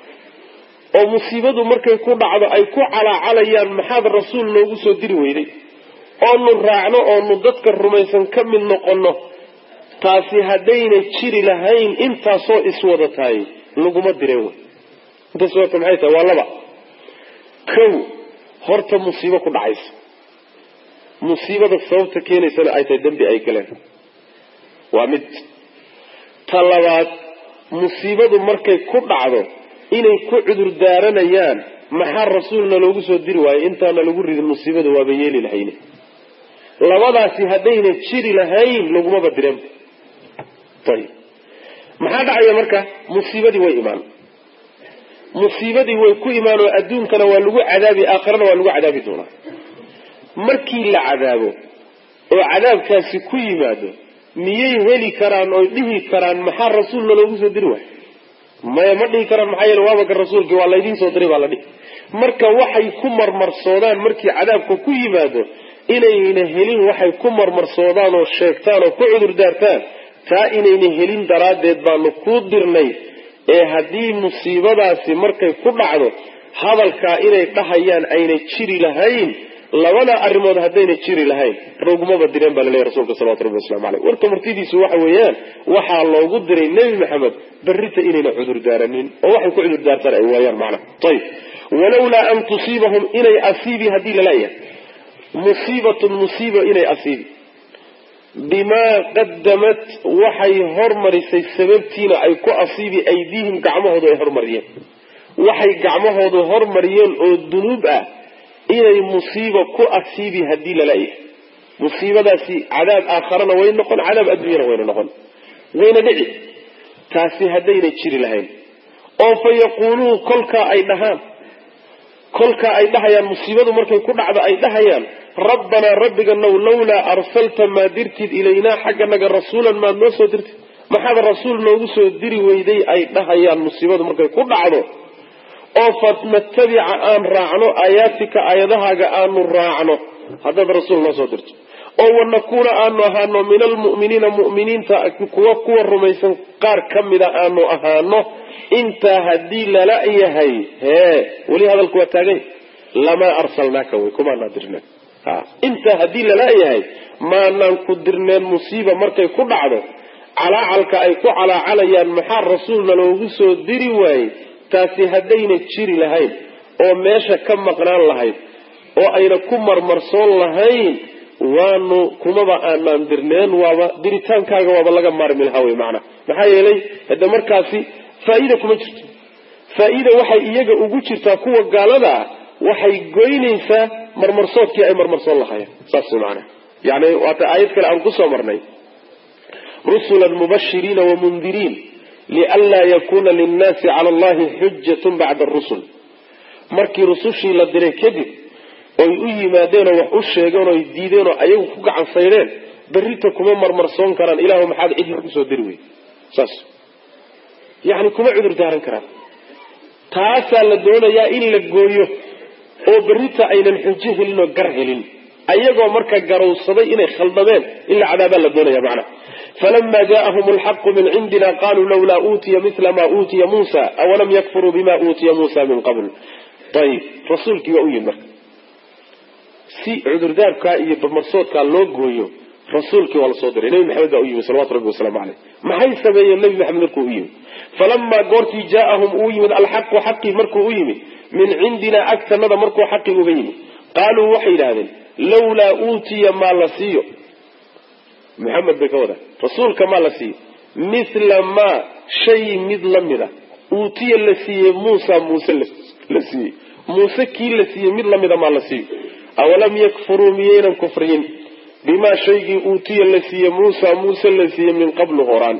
oo musiibadu markay ku dhacdo ay ku calaacalayaan maxaad rasuul noogu soo diri weyday oonu raacno oonu dadka rumaysan ka mid noqono taasi haddayna jiri lahayn intaasoo iswada tahay laguma direen wey intaas wata maxay tahay waa laba kow horta musiibo ku dhacaysa musiibada sababta keenaysana ay tahay dembi ay galeen waa mid ta labaad musiibadu markay ku dhacdo inay ku cudur daaranayaan maxaa rasuulna loogu soo diri waayo intaana lagu ridin musiibada waaba yeeli lahayne labadaasi haddayna jiri lahayn lagumaba direen ayib maxaa dhacaya marka musiibadii way imaan musiibadii way ku imaan oo adduunkana waa lagu cadaabi aakhirana waa lagu cadaabi doonaa markii la cadaabo oo cadaabkaasi ku yimaado miyay heli karaan oy dhihi karaan maxaa rasuulna loogu soo diri waayo maya ma dhihi karaan maxaa yeele waabaka rasuulkii waa laydiin soo diray baa la dhihi marka waxay ku marmarsoodaan markii cadaabka ku yimaado inayna helin waxay ku marmarsoodaan oo sheegtaan oo ku cudur daartaan taa inayna helin daraaddeed baanu kuu dirnay ee haddii musiibadaasi markay ku dhacdo hadalkaa inay dhahayaan ayna jiri lahayn labada arrimood haddayna jiri lahayn rogmaba direen baa laleeyahy rasuulka salawatu rabbi waslamu caleyh warka martidiisu waxa weeyaan waxaa loogu diray nebi maxamed berrita inayna cudur daaranin oo waxay ku cudur daartaan ay waayaan macnaha ayib walawlaa an tusiibahum inay asiibi haddii lalayahay musiibatun musiiba inay asiibi bimaa qadamat waxay hormarisay sababtiina ay ku asiibi aydiihim gacmahoodu ay hormariyeen waxay gacmahoodu hormariyeen oo dunuub ah inay musiiba ku asiibi haddii lalayahay musiibadaasi cadaab aakharana way noqon cadaab adduunyana wayna noqon wayna dhici taasi haddayna jiri lahayn oo fa yaquuluun kolkaa ay dhahaan kolkaa ay dhahayaan musiibadu markay ku dhacdo ay dhahayaan rabbanaa rabbiganow lawlaa arsalta maa dirtid ilaynaa xagganaga rasuulan maad noo soo dirtid maxaad rasuul noogu soo diri weyday ay dhahayaan musiibadu markay ku dhacdo oo fanatabica aan raacno aayaatika aayadahaaga aanu raacno haddaad rasuul noo soo dirto oo wanakuuna aanu ahaano min almu'miniina mu'miniinta kuwa kuwa rumaysan qaar ka mida aanu ahaano intaa haddii lala yahay hee weli hadalku waa taagay lamaa arsalnaaka wey kumaanaa dirneen intaa haddii lala yahay maanaan ku dirneen musiiba markay ku dhacdo calaacalka ay ku calaacalayaan maxaa rasuulna loogu soo diri waayey taasi haddayna jiri lahayn oo meesha ka maqnaan lahayd oo ayna ku marmarsoon lahayn waanu kumaba aanaan dirneen waaba diritaankaaga waaba laga maarmi lahaa wey macnaa maxaa yeelay hade markaasi faa-iida kuma jirto faa-iida waxay iyaga ugu jirtaa kuwa gaalada ah waxay goynaysaa marmarsoodkii ay marmarsoon lahaayeen saas maanaa yani waata aayad kale aan kusoo marnay rusulan mubashiriina wamundiriin lianlaa yakuna linnaasi cala allahi xujatun bacda arusul markii rusushii la diray kadib oy u yimaadeenoo wax u sheegeen oy diideen oo ayagu ku gacan saydheen berrita kuma marmarsoon karaan ilaahu maxaad cid lagu soo diri wey saas yani kuma cudur daaran karaan taasaa la doonayaa in la gooyo oo berrita aynan xujo helin oo gar helin ayagoo marka garowsaday inay khaldameen in la cadaabaa la doonaya macnaha falama jaءahum alxaqu min cindina qaluu lawlaa uutiya mila ma uutiya muusa awalam yakfuruu bima uutiya muusa min qabl ayib rasuulkii waa u yimid marka si cudurdaarkaa iyo barmarsoodkaa loo gooyo rasuulkii waa lasoo diray nebi maxamed baa u yimid salawatu rabbi wasalaamu caleyh maxay sameeyeen nebi maxamed markuu u yimid falamaa goortii jaaahum uu yimid alxaqu xaqii markuu u yimid min cindina agtanada markuu xaqii uga yimid qaaluu waxay yidhahdeen lawlaa uutiya maa la siiyo maxamed bay ka wadaan rasuulka maa la siiyo mithla maa shay mid la mid a uutiya la siiyey muusa muuse la siiyey muuse kii la siiyey mid lamida maa la siiyo awalam yakfuruu miyaynan kufriyin bimaa shaygii uutiya la siiyey muusa muuse la siiyey min qablu horaan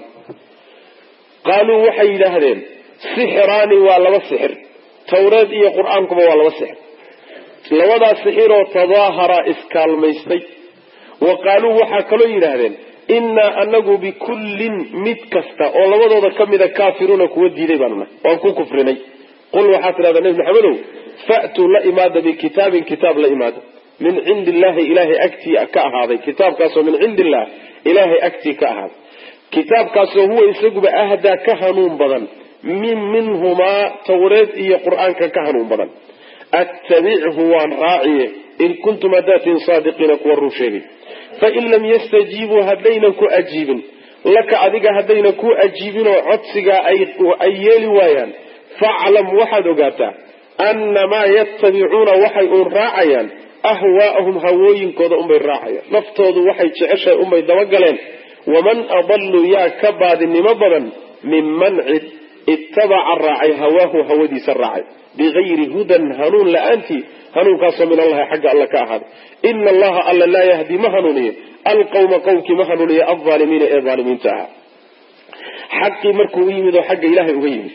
qaaluu waxay yidhaahdeen sixiraani waa laba sixir tawreed iyo qur-aankuba waa laba sixir labadaas sixiroo tadaahara iskaalmaystay wa qaaluu waxaa kaloo yidhaahdeen innaa anagu bikullin mid kasta oo labadooda ka mida kaafiruuna kuwa diiday baanu nahay waan ku kufrinay qul waxaa tidhahdaa nebi maxamedow fa'tuu la imaada bikitaabin kitaab la imaada min cindi illaahi ilaahay agtii ka ahaaday kitaabkaasoo min cindi illah ilaahay agtii ka ahaaday kitaabkaasoo huwa isaguba ahdaa ka hanuun badan min minhumaa tawreed iyo qur-aanka ka hanuun badan attabichu waan raaciye in kuntum hadaatiin saadiqiina kuwa run sheegay fain lam yastajiibuu haddaynan ku ajiibin laka adiga haddayna ku ajiibinoo codsigaa ay yeeli waayaan faclam waxaad ogaataa annamaa yattabicuuna waxay uun raacayaan ahwaa'ahum hawooyinkooda unbay raacayaan naftoodu waxay jeceshahay unbay dabagaleen waman adallu yaa ka baadinimo badan minman cid ittabaca raacay hawaahu hawadiisa raacay bigayri hudan hanuun la-aantii hanuunkaasoo min allahi xagga alla ka ahaaday ina allaha alla laa yahdi ma hanuuniyo alqawma qowmkii ma hanuuniyo alaalimiina ee aalimiinta ahaa xaqii markuu u yimid oo xagga ilaahay uga yimid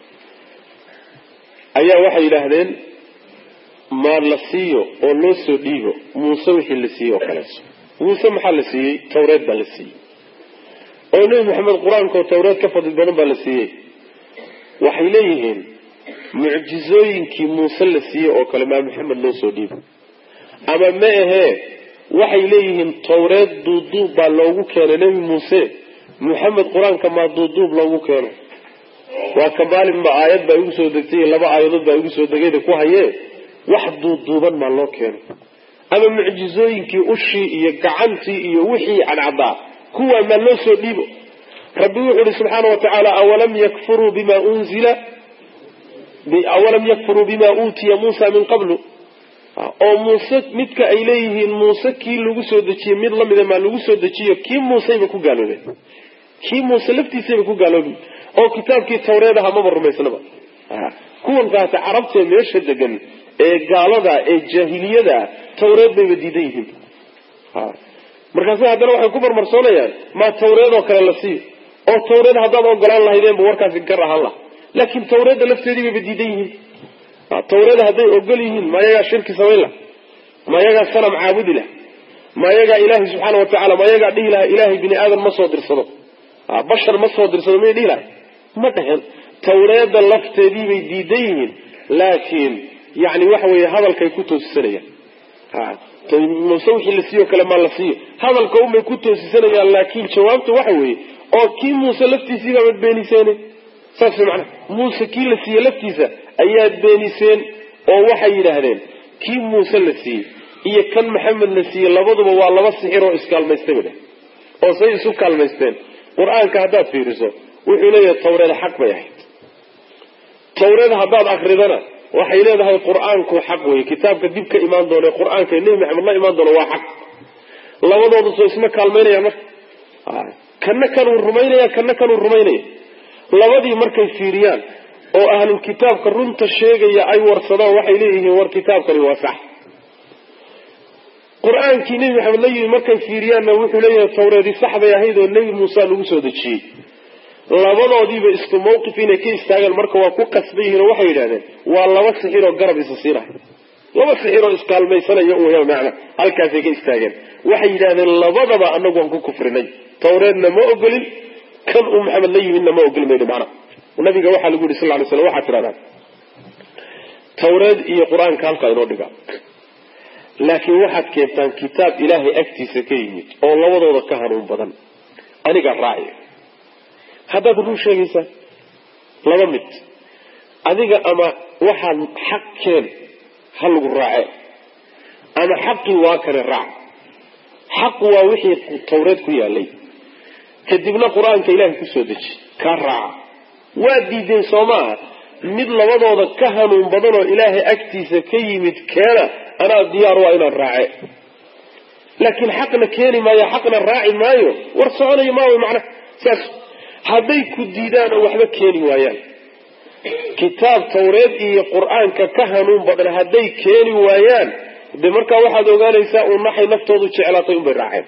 ayaa waxay yidhaahdeen maa la siiyo oo loo soo dhiibo muuse wixii la siiyey oo kaleeto muuse maxaa la siiyey tawreed baa la siiyey oo nebi maxamed qur-aankaoo tawreed ka fadli badan baa la siiyey waxay leeyihiin mucjizooyinkii muuse la siiyey oo kale maa maxamed loo soo dhiibo ama ma ahee waxay leeyihiin tawreed duuduub baa loogu keenay nebi muuse maxamed qur-aanka maa duuduub loogu keeno waa ka maalinba aayad baa igu soo degtay laba aayadood baa igu soo degayda ku hayee wax duuduuban maa loo keeno ama mucjizooyinkii ushii iyo gacantii iyo wixii cadcadaa kuwaa maa loo soo dhiibo rabbi wuxuu ihi subxaana wa tacaala awalam yakfuruu bima unzila awalam yakfuruu bima uutiya muusa min qablu oo muuse midka ay leeyihiin muuse kii lagu soo dejiyey mid lamida maa lagu soo dejiyo kii muuseyba ku gaaloobeen kii muuse laftiisayba ku gaaloobeen oo kitaabkii tawreed aha maba rumaysnaba kuwankaasi carabtee meesha degan ee gaalada ee jaahiliyada tawreed bayba diidan yihiin markaasi haddana waxay ku marmarsoonayaan maa tawreed oo kale la siiyo oo tawreed haddaad ogolaan lahaydeenba warkaasi gar ahaan laha laakiin tawreedda lafteedii bayba diidan yihiin tawreeda hadday ogol yihiin ma yagaa shirki samayn laha ma yagaa sanam caabudi lah ma yagaa ilaahay subxaana wa tacala ma yagaa dhihi laha ilaahay bini aadan ma soo dirsado bashar ma soo dirsado may dhihi lahay ma dhehen tawreedda lafteedii bay diidan yihiin laakiin yani waxa weeye hadalkay ku toosisanayaan muse wixii la siiyo kale maa la siiyo hadalka unbay ku toosisanayaan laakiin jawaabta waxa weeye oo kii muuse laftiisii baabad beeniseen saas macnaha muuse kii la siiye laftiisa ayaad beeniseen oo waxay yidhaahdeen kii muuse la siiyey iyo kan maxamed la siiyey labaduba waa laba sixir oo iskaalmaystay ba dheh oo say isu kaalmaysteen qur-aanka haddaad fiiriso wuxuu leeyahay tawreed xaq bay ahayd tawreed haddaad akridana waxay leedahay qur-aanku xaq wey kitaabka dib ka imaan doona qur-aanka nebi maxamed la imaan doona waa xaq labadooda soo isma kaalmaynayaan marka kana kanuu rumaynaya kana kanuu rumaynaya labadii markay fiiriyaan oo ahlul kitaabka runta sheegaya ay warsadaan waxay leeyihiin war kitaabkani waa sax qur-aankii nebi maxamed la yimi markay fiiriyaanna wuxuu leeyahay tawreedi sax bay ahayd oo nebi muuse lagu soo dejiyey labadoodiiba isku mawqif inay ka istaagaan marka waa ku qasban yihiin oo waxay yidhahdeen waa laba sixir oo garab isa siinahay laba sixir oo iskaalmaysanaya u macna halkaasay ka istaageen waxay yidhahdeen labadaba anagu waan ku kufrinay tawreedna ma ogolin kan uu maxamed la yimidna ma ogoli mayno macna nabiga waxaa lagu yidhi sal ly slam waxaad tidhahdaa tawreed iyo qur-aanka halkaa inoo dhiga laakiin waxaad keentaan kitaab ilaahay agtiisa ka yimid oo labadooda ka hanuun badan aniga raaci haddaad run sheegaysaa laba mid adiga ama waxaad xaq keen ha lagu raace ama xaqii waa kale raac xaqu waa wixii tawreed ku yaalay kadibna qur-aanka ilaahay kusoo deji kaa raaca waa diideen soo maaha mid labadooda ka hanuun badan oo ilaahay agtiisa ka yimid keena anaa diyaar waa inaan raace laakiin xaqna keeni maayo xaqna raaci maayo war soconayo maayo macnaha saas hadday ku diidaan oo waxba keeni waayaan kitaab tawreed iyo qur-aanka ka hanuun badan hadday keeni waayaan de markaa waxaad ogaanaysaa uun maxay naftoodu jeclaatay unbay raaceen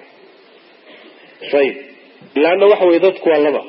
ayib laanna waxa weye dadku waa laba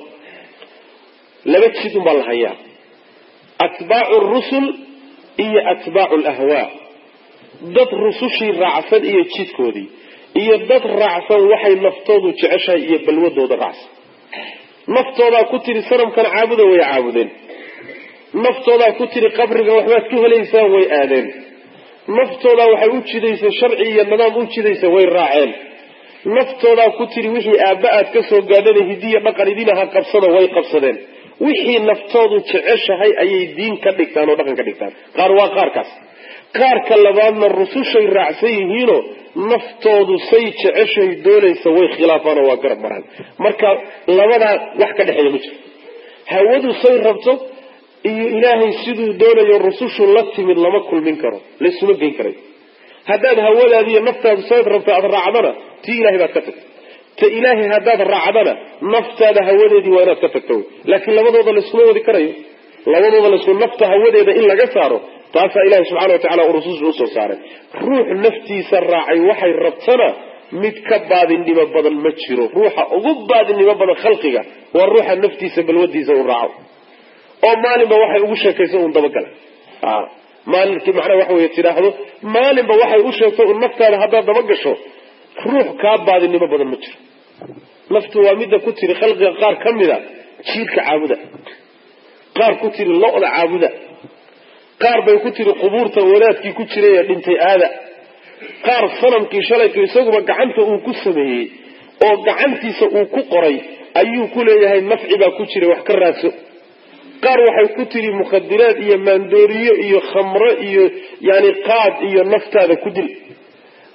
laba jid unbaa la hayaa atbaacu rusul iyo atbaacu lahwaa dad rusushii raacsan iyo jidkoodii iyo dad raacsan waxay naftoodu jeceshahay iyo balwadooda raacsan naftoodaa ku tiri sanamkan caabuda way caabudeen naftoodaa ku tiri qabriga waxbaad ka helaysaan way aadeen naftoodaa waxay u jidaysa sharci iyo nidaam u jidaysa way raaceen naftoodaa ku tiri wixii aabba aad ka soo gaadhana hidiya dhaqan idinaha qabsada way qabsadeen wixii naftoodu jeceshahay ayay diin ka dhigtaan oo dhaqan ka dhigtaan qaar waa qaarkaas qaarka labaadna rusushay raacsan yihiinoo naftoodu say jeceshay doonaysa way khilaafaan oo waa garab maraan marka labadaa wax ka dhexeeya ma jiro hawadu say rabto iyo ilaahay siduu doonayo rusushu la timid lama kulmin karo laysuma geyn karayo haddaad hawadaadi iyo naftaadu sayd rabto aada raacdana tii ilahay baad ka tagta ta ilaahay haddaad raacdana naftaada hawadeedii waa inaad ka tagto laakiin labadooda layskuma wadi karayo labadooda laysku nafta hawadeeda in laga saaro taasaa ilahi subxana wa tacala uu rususha usoo saaray ruux naftiisa raacay waxay rabtana mid ka baadinimo badan ma jiro ruuxa ugu baadinimo badan khalqiga waa ruuxa naftiisa balwadiisa u raaco oo maalinba waxay ugu sheekayso un dabagala maalinkii macnaha waxa wey tidhaahdo maalinba waxay u sheegto un naftaada haddaad dabagasho ruux kaa baadinimo badan ma jiro naftu waa midda ku tiri khalqiga qaar ka mida jiirka caabuda qaar ku tiri lo-da caabuda qaar bay ku tiri qubuurta wadaadkii ku jiray ee dhintay aada qaar sanamkii shalayka isaguba gacanta uu ku sameeyey oo gacantiisa uu ku qoray ayuu ku leeyahay nafci baa ku jira wax ka raadso qaar waxay ku tiri mukhadiraad iyo maandooriyo iyo khamro iyo yani qaad iyo naftaada ku dil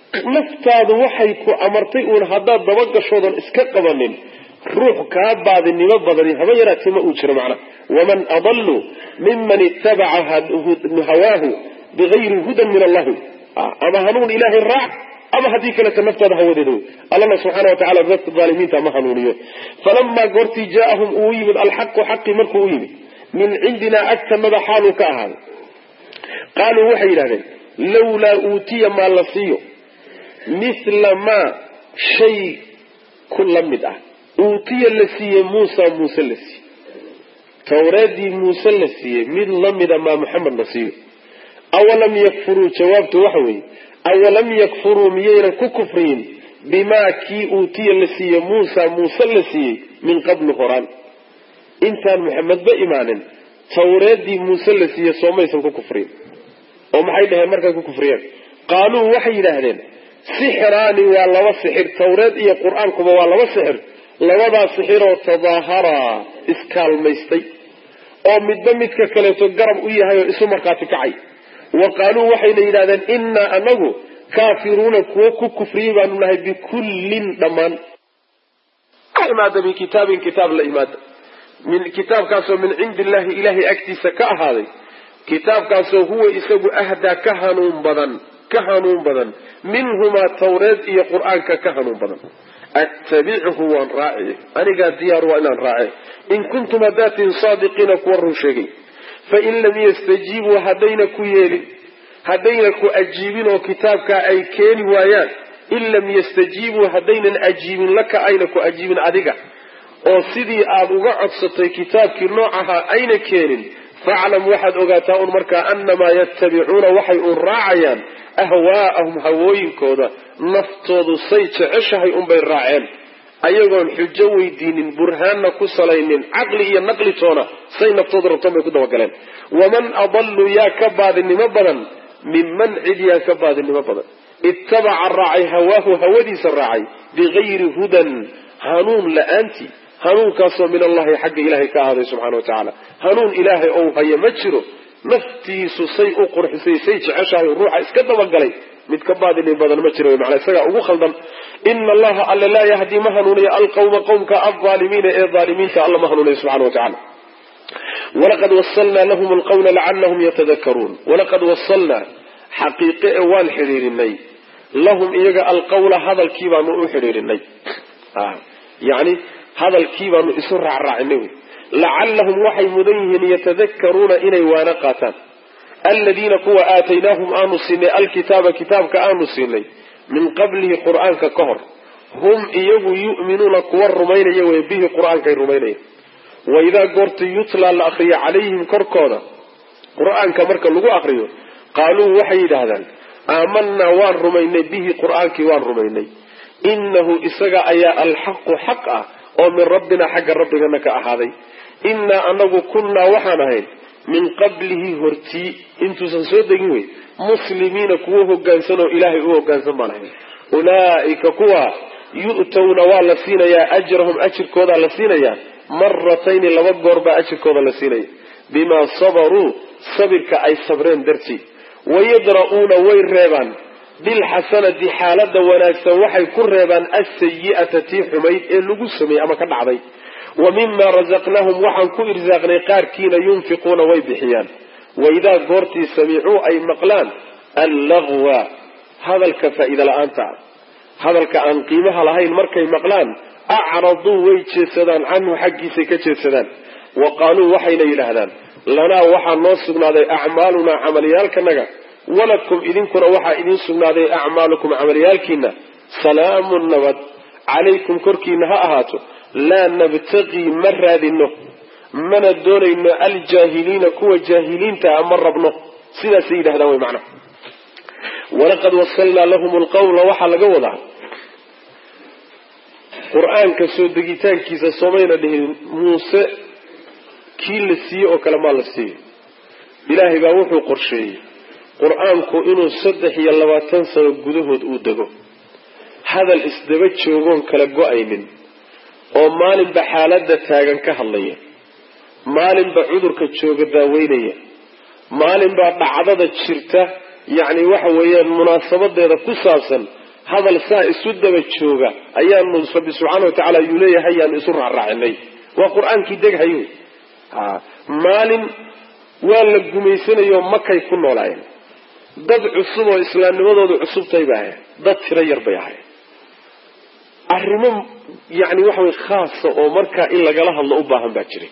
naftaadu waxay ku amartay uun haddaad dabagashoodan iska qabanin ruux kaa baadinimo badani haba yaraatee ma uu jiro macnaha waman adalu miman itabaca hawaahu bigayri hudan min allahi ama hanuun ilaahay raac ama haddii kaleta naftaada hawadeeda wey allana subxaana watacala dadka aalimiinta ma hanuuniyo falamaa goortii jaaahum uu yimid alxaqu xaqii markuu u yimid min cindinaa agtanada xaaluu ka ahaaday qaaluu waxay yidhahdeen lawlaa uutiya maa la siiyo mithla maa shay ku la mid ah uutiya la siiyey muusa muuse la siiyey tawreedii muuse la siiyey mid lamida maa maxamed la siiyo awalam yakfuruu jawaabtu waxa weeye awalam yakfuruu miyaynan ku kufriyin bimaa kii uutiya la siiyey muusa muuse la siiyey min qablu horaan intaan maxamedba imaanin tawreedii muuse la siiyey soomaysan ku kufriyin oo maxay dhaheen markay ku kufriyeen qaaluu waxay yidhaahdeen sixiraani waa laba sixir tawreed iyo qur-aankuba waa laba sixir labadaa sixiroo tadaaharaa iskaalmaystay oo midba midka kaleeto garab u yahay oo isu markhaati kacay wa qaaluu waxayna yidhahdeen innaa anagu kaafiruuna kuwo ku kufriyey baanu nahay bikullin dhammaan imaada bikitaabin kitaab la imaada min kitaabkaasoo min cindi illahi ilaahay agtiisa ka ahaaday kitaabkaasoo huwa isagu ahdaa ka hanuun badan ka hanuun badan minhumaa tawreed iyo qur-aanka ka hanuun badan attabichu waan raaci anigaa diyaar waa inaan raace in kuntum hadaatiin saadiqiina kuwa run sheegay fain lam yastajiibuu haddayna ku yeelin haddayna ku ajiibin oo kitaabkaa ay keeni waayaan in lam yastajiibuu haddaynan ajiibin laka ayna ku ajiibin adiga oo sidii aada uga codsatay kitaabkii noocahaa ayna keenin faclam waxaad ogaataa un markaa annamaa yattabicuuna waxay uun raacayaan ahwaa'ahum hawooyinkooda naftoodu say jeceshahay unbay raaceen ayagoon xujo weydiinin burhaanna ku salaynin caqli iyo naqli toona say naftoodu rabtoon bay ku dabagaleen waman adallu yaa ka baadinimo badan minman cid yaa ka baadinimo badan ittabaca raacay hawaahu hawadiisa raacay bigayri hudan hanuun la-aantii hanuunkaasoo min allahi xagga ilaahay ka ahaaday subxana wa tacaala hanuun ilaahay ou haya ma jiro naftiisu say u qurxisay say jeceshahay ruuxa iska dabagalay mid ka baadinin badan ma jiro manaa isagaa ugu khaldan ina allaha alle laa yahdi ma hanuuniyo alqawma qowmka alaalimiina ee aalimiinta alla ma hanuuniyo subxana wa tacala walaqad wasalnaa lahum alqawla lacalahum yatadakaruun walaqad wasalnaa xaqiiqe e waan xidhiirinay lahum iyaga alqawla hadalkii baanu u xidhiirinay yani hadalkii baanu isu raacraacinay wy lacallahum waxay mudan yihiin yatadakaruuna inay waana qaataan aladiina kuwa aataynaahum aanu siinay alkitaaba kitaabka aanu siinay min qablihi qur-aanka ka hor hum iyagu yu'minuuna kuwa rumaynaya wey bihi qur-aankay rumaynaya waidaa goorta yutlaa la akriyo calayhim korkooda qur-aanka marka lagu akriyo qaaluu waxay yidhaahdaan aamanaa waan rumaynay bihi qur-aankii waan rumaynay inahu isaga ayaa alxaqu xaq ah oo min rabbina xagga rabbigana ka ahaaday innaa anagu kunnaa waxaan ahayn min qablihi hortii intuusan soo degin wey muslimiina kuwo hogaansan oo ilaahay u hogaansan baan ahayn ulaa'ika kuwa yu'towna waa la siinayaa ajrahum ajirkoodaa la siinayaa maratayni laba goor baa ajirkooda la siinaya bimaa sabaruu sabirka ay sabreen dartii wayadra'uuna way reebaan bilxasanati xaalada wanaagsan waxay ku reebaan asayi'ata tii xumayd ee lagu sameeyey ama ka dhacday wa mima razaqnaahum waxaan ku irsaaqnay qaarkiina yunfiquuna way bixiyaan waidaa goortii samicuu ay maqlaan allagwa hadalka faa'iida la-aanta ah hadalka aan qiimaha lahayn markay maqlaan acraduu way jeedsadaan canhu xaggiisay ka jeedsadaan wa qaaluu waxayna yidhaahdaan lanaa waxaa noo sugnaaday acmaalunaa camalyaalkanaga walakum idinkuna waxaa idiin sugnaaday acmaalukum camalyaalkiina salaamun nabad calaykum korkiina ha ahaato laa nabtaqii ma raadino mana doonayno aljaahiliina kuwa jaahiliintaa ma rabno sidaasay yidhahdaan way macnaha walaqad wasalnaa lahum lqawla waxaa laga wadaa qur-aanka soo degitaankiisa somayna dhihin muuse kii la siiyey oo kale maa la siiyey ilaahay baa wuxuu qorsheeyey qur-aanku inuu saddex iyo labaatan sano gudahood uu dego hadal isdaba joogoon kala go-aynin oo maalinba xaaladda taagan ka hadlaya maalinba cudurka jooga daaweynaya maalinbaa dhacdada jirta yacni waxa weeyaan munaasabadeeda ku saabsan hadal saa isu daba jooga ayaanu rabbi subxaana wa tacaala yuu leeyahay yaanu isu raaraacinay waa qur-aankii deghayo ha maalin waa la gumaysanayo makay ku noolaayeen dad cusub oo islaamnimadoodu cusubtay bay ahayd dad tiro yar bay ahayd arrimo yacni waxa way khaasa oo markaa in lagala hadlo u baahan baa jiray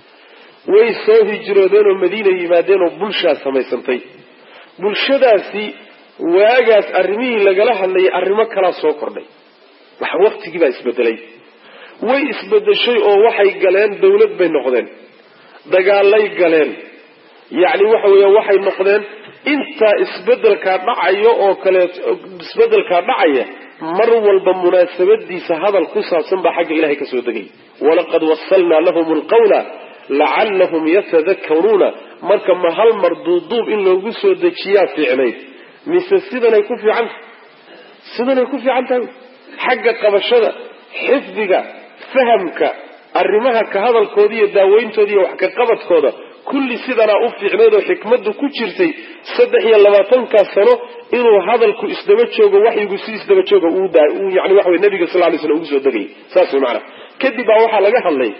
way soo hijroodeen oo madiina yimaadeen oo bulshaa samaysantay bulshadaasi waagaas arrimihii lagala hadlayay arrimo kalaa soo kordhay wax waktigii baa isbedelay way isbedeshay oo waxay galeen dawlad bay noqdeen dagaalay galeen yacni waxa weeya waxay noqdeen intaa isbedelkaa dhacayo oo kaleeto isbedelkaa dhacaya mar walba munaasabadiisa hadal ku saabsan baa xagga ilahay ka soo degay walaqad wasalnaa lahum alqawla lacallahum yatadakaruuna marka ma hal mar duuduub in loogu soo dejiyaa fiicnayd mise sidanay ku fiican sidanay ku fiican tahay xagga qabashada xifdiga fahamka arrimaha ka hadalkooda iyo daaweyntooda iyo wax ka qabadkooda kulli sidanaa u fiicnayd oo xikmaddu ku jirtay saddex iyo labaatankaa sano inuu hadalku isdaba joogo waxyigu si isdaba jooga uu yani waxa wey nabiga sal lay slam ugu soo degayay saas way maanaa kadib baa waxaa laga hadlay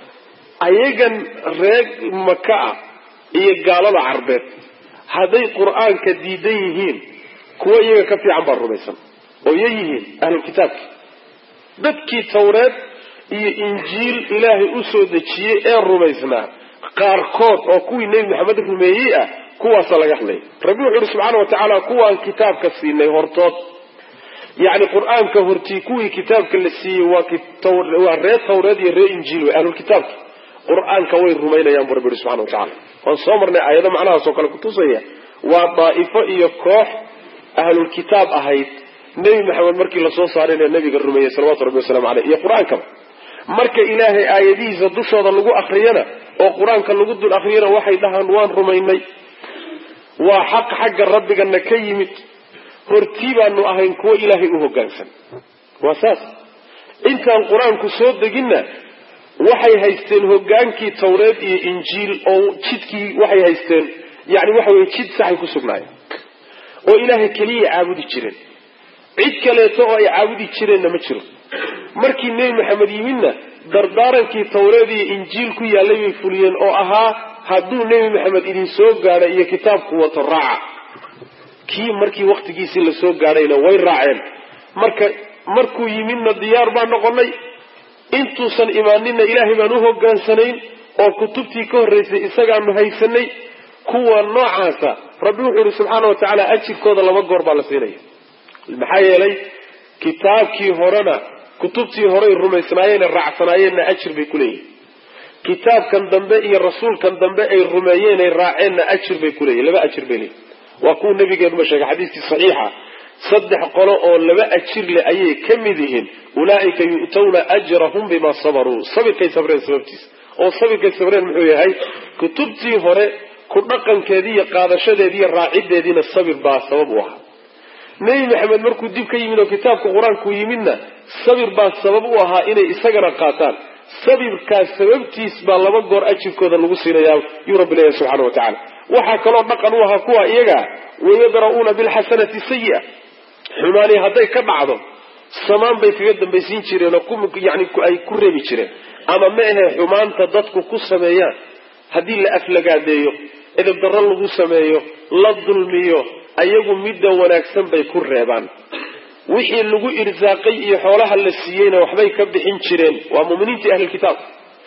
ayagan reer maka ah iyo gaalada carbeed hadday qur-aanka diidan yihiin kuwa iyaga ka fiican baa rumaysan oo iya yihiin ahlulkitaabki dadkii tawreed iyo injiil ilaahay u soo dejiyey ee rumaysnaa qaarkood oo kuwii nebi maxamed rumeeyey ah kuwaasa laga hadlay rabbi wuxu uhi subxaana wa tacaala kuwaan kitaabka siinay hortood yacni qur-aanka hortii kuwii kitaabka la siiyey waa reer tawreed iyo reer injiil wey ahlulkitaabki qur-aanka way rumaynayaan bu rabbi yihi subxana wa tacala waan soo marnay aayado macnahaas oo kale kutusaya waa daa'ifo iyo koox ahlulkitaab ahayd nebi maxamed markii lasoo saarayna nebiga rumeeyey salawatu rabbi wasalaamu caleyh iyo qur-aankaba marka ilaahay aayadihiisa dushooda lagu akriyana oo qur-aanka lagu dul akriyana waxay dhahaan waan rumaynay waa xaq xagga rabbigana ka yimid hortii baanu ahayn kuwo ilaahay u hoggaansan waa saas intaan qur-aanku soo deginna waxay haysteen hoggaankii tawreed iyo injiil oo jidkii waxay haysteen yani waxa weye jid saxay ku sugnaayeen oo ilaahay keliya caabudi jireen cid kaleeto oo ay caabudi jireenna ma jiro markii nebi maxamed yimidna dardaarankii tawreed iyo injiil ku yaallay bay fuliyeen oo ahaa hadduu nebi maxamed idin soo gaadhay iyo kitaabku wato raaca kii markii waktigiisii lasoo gaadhayna way raaceen marka markuu yimidna diyaar baan noqonay intuusan imaaninna ilaahay baan u hogaansanayn oo kutubtii ka horraysay isagaanu haysanay kuwa noocaasa rabbi wuxuu ihi subxaana wa tacaala ajirkooda laba goor baa la siinaya maxaa yeelay kitaabkii horena kutubtii horey rumaysnaayeenee raacsanaayeenna ajir bay ku leeyihin kitaabkan dambe iyo rasuulkan dambe ay rumeeyeenay raaceenna ajir bay kuleeyihin laba ajir bay leeyihin waa kuwa nabigeenuba sheegay xadiiskii saxiixa saddex qolo oo laba ajir leh ayay ka mid yihiin ulaa'ika yu'tawna ajrahum bima sabaruu sabirkay sabreen sababtiisa oo sabirkay sabreen muxuu yahay kutubtii hore ku dhaqankeedii iyo qaadashadeedii iyo raacideediina sabir baa sabab u ahaa nebi maxamed markuu dib ka yimid oo kitaabka qur-aanku yimidna sabir baa sabab u ahaa inay isagana qaataan sabirkaas sababtiis baa laba goor ajirkooda lagu siinayaa yuu rabbi leeyahy subxana wa tacala waxaa kaloo dhaqan u ahaa kuwa iyaga wayadra'uuna bilxasanati sayi'a xumaani hadday ka dhacdo samaan bay kaga dambaysiin jireen oo yani ay ku reebi jireen ama ma ahe xumaanta dadku ku sameeyaan haddii la aflagaadeeyo edeb darro lagu sameeyo la dulmiyo ayagu midda wanaagsan bay ku reebaan wixii lagu irsaaqay iyo xoolaha la siiyeyna waxbay ka bixin jireen waa muminiintii ahlilkitaab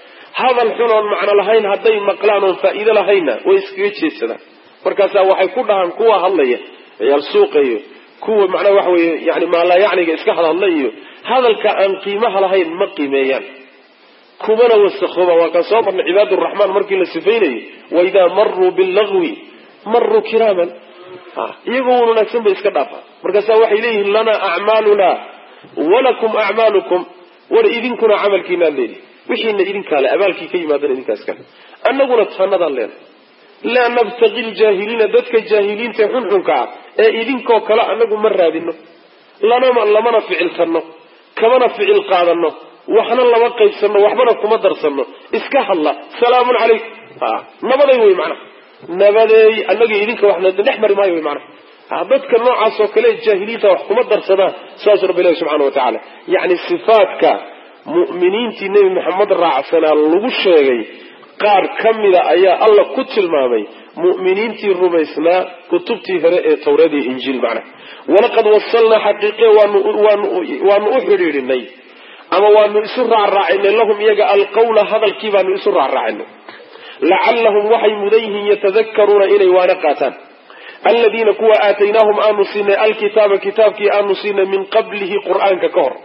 hadal xun oon macno lahayn hadday maqlaan oon faa'iido lahaynna way iskaga jeedsadaan markaasaa waxay ku dhahaan kuwa hadlaya ciyaal suuqa iyo kuwa macnaha waxa weeye yani maalaayacniga iska hadhadla iyo hadalka aan qiimaha lahayn ma qiimeeyaan kumana wasakooba waa kaan soo marnay cibaaduraxmaan markii la sifaynayay waidaa maruu billagwi maruu kiraaman iyagoo wan wanaagsan bay iska dhaafaan markaasa waxay leeyihiin lanaa acmaaluna walakum acmaalukum war idinkuna camalkiinaan leedihi wixiina idinkaale abaalkii ka yimaadana idinkaas kale annaguna taanadaan leenahay laa nabtaqi ljaahiliina dadka jaahiliinta ee xunxunka ah ee idinkoo kale annagu ma raadino lanama lamana ficiltanno kamana ficil qaadano waxna lama qaybsano waxbana kuma darsano iska hadla salaamun calaykum nabaday wey macnaha nabadeey annaga idinka waxna dhex mari maayo wey macnaha dadka noocaas oo kale jaahiliinta wax kuma darsadaan saasuu rabbi ilahi subxana wa tacaala yacni sifaadka mu'miniintii nebi maxamed raacsanaa lagu sheegay qaar ka mida ayaa alla ku tilmaamay mu'miniintii rumaysnaa kutubtii hore ee tawreed iyo injiil macna walaqad wasalnaa xaqiiqe waanu u xidhiidhinay ama waanu isu raacraacinay lahum iyaga alqawla hadalkii baanu isu raacraacinay lacallahum waxay mudan yihiin yatadakaruuna inay waana qaataan aladiina kuwa aataynaahum aanu siinay alkitaaba kitaabkii aanu siinay min qablihi qur'aanka ka hor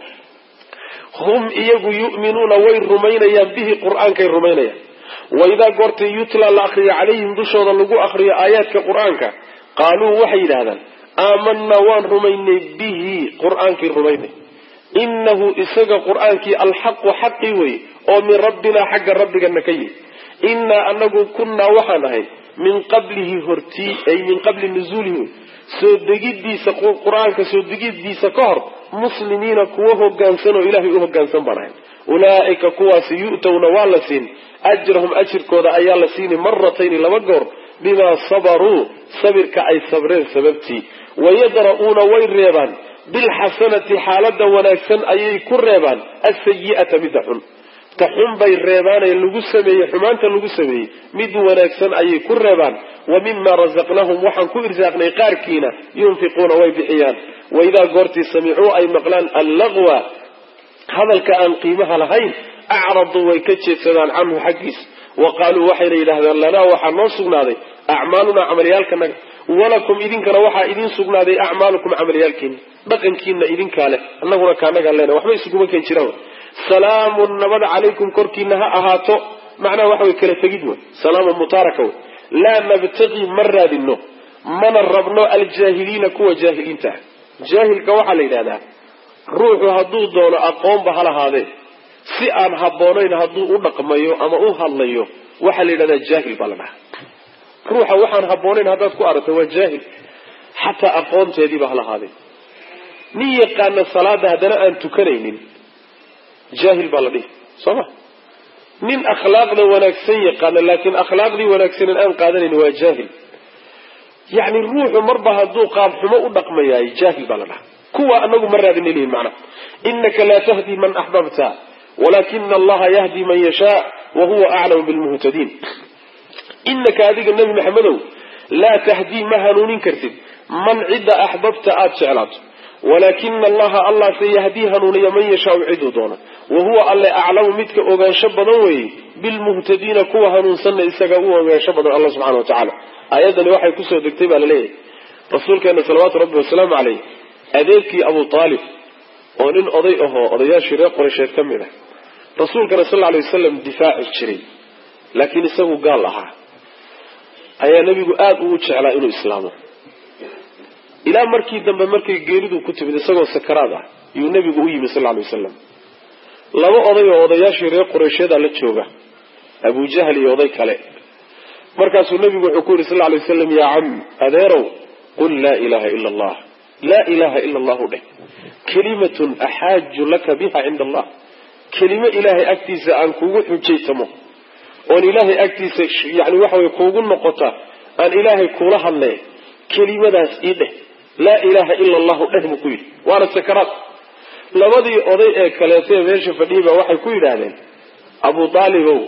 hum iyagu yu'minuuna way rumaynayaan bihi qur'aankay rumaynayaan waidaa goortay yutla la akriyo calayhim dushooda lagu akriyo aayaadka qur'aanka qaaluu waxay yidhahdaan aamanaa waan rumaynay bihi qur'aankii rumaynay inahu isaga qur'aankii alxaqu xaqi wey oo min rabbinaa xagga rabbigana ka yihi innaa anagu kunnaa waxaan ahay min qablihi hortii ay min qabli nuzuulihi wey soo degidiisa qur-aanka soo degidiisa ka hor muslimiina kuwa hogaansan oo ilaahay u hogaansan baan ahay ulaa'ika kuwaasi yu'towna waa la siin ajrahum ajirkooda ayaa la siini maratayni laba goor bimaa sabaruu sabirka ay sabreen sababtii wayadra'uuna way reebaan bilxasanati xaalada wanaagsan ayay ku reebaan asayi'ata midda xun ta xun bay reebaanee lagu sameeyey xumaanta lagu sameeyey mid wanaagsan ayay ku reebaan wa mima rasaqnahum waxaan ku irsaaqnay qaarkiina yunfiquuna way bixiyaan waidaa goortii samicuu ay maqlaan allaqwa hadalka aan qiimaha lahayn acraduu way ka jeedsadaan canhu xaggiisa wa qaaluu waxayna yidhaahdaan lanaa waxaa noo sugnaaday acmaalunaa camalyaalkanaga walakum idinkana waxaa idiin sugnaaday acmaalukum camalyaalkiina dhaqankiina idinkaa leh annaguna kaanagaan leena waxba isuguma keen jiraan salaamun nabad calaykum korkiina ha ahaato macnaha waxa way kala tegid wey salaamun mutaaraka wey laa nabtaqii ma raadino mana rabno aljaahiliina kuwa jaahiliinta ah jaahilka waxaa la yidhahdaa ruuxu hadduu doono aqoonba ha lahaadee si aan habboonayn hadduu u dhaqmayo ama u hadlayo waxaa la yidhahdaa jaahil baa la dhahaa ruuxa waxaan habboonayn haddaad ku aragto waa jaahil xataa aqoonteediiba ha lahaadee nin yaqaana salaada haddana aan tukanaynin jaahil baa la dhihi soo ma nin akhlaaqda wanaagsan yaqaana laakiin akhlaaqdii wanaagsanen aan qaadanayn waa jaahil yacni ruuxu marba hadduu qaab xumo u dhaqmayaay jaahil baa la dhahaa kuwa anagu ma raadina lihin macna inaka laa tahdi man axbabta walakina allaha yahdi man yashaa wa huwa aclamu bilmuhtadiin inaka adiga nebi maxamedow laa tahdii ma hanuunin kartid man cidda axbabta aada jeclaato walaakina allaha allah se yahdii hanuuniya man yashaau ciduu doona wa huwa alle aclamu midka ogaansho badan weeye bilmuhtadiina kuwa hanuunsanna isaga u ogaansho badan alla subxana wa tacaala aayaddani waxay kusoo degtay baa laleeyahay rasuulkeena salawaatu rabbi wasalaamu caleyh adeerkii abu aalib oo nin oday ahoo odayaashii reer qoraysheed ka mid ah rasuulkana sal lla alay wasalam difaaci jiray laakiin isagu gaal ahaa ayaa nebigu aada ugu jeclaa inuu islaamo ilaa markii dambe markay geeridu ku timid isagoo sakaraad ah yuu nebigu u yimi sal lla alay wasalam laba oday oo odayaashii reer qoraysheeda la jooga abujahl iyo oday kale markaasuu nebigu wuxuu ku yidhi sal lla alay wasalam yaa cam adeerow qul laa ilaha ila allah laa ilaha ila allahu dheh kelimatun axaaju laka biha cinda allah kelimo ilaahay agtiisa aan kugu xujaytamo oon ilaahay agtiisa yani waxa wey kuugu noqota aan ilaahay kuula hadle kelimadaas ii dheh laa ilaha ila allahu dheh buu ku yidhi waana sakaraad labadii oday ee kaleetee meesha fadhiyay baa waxay ku yidhaahdeen abu aalibow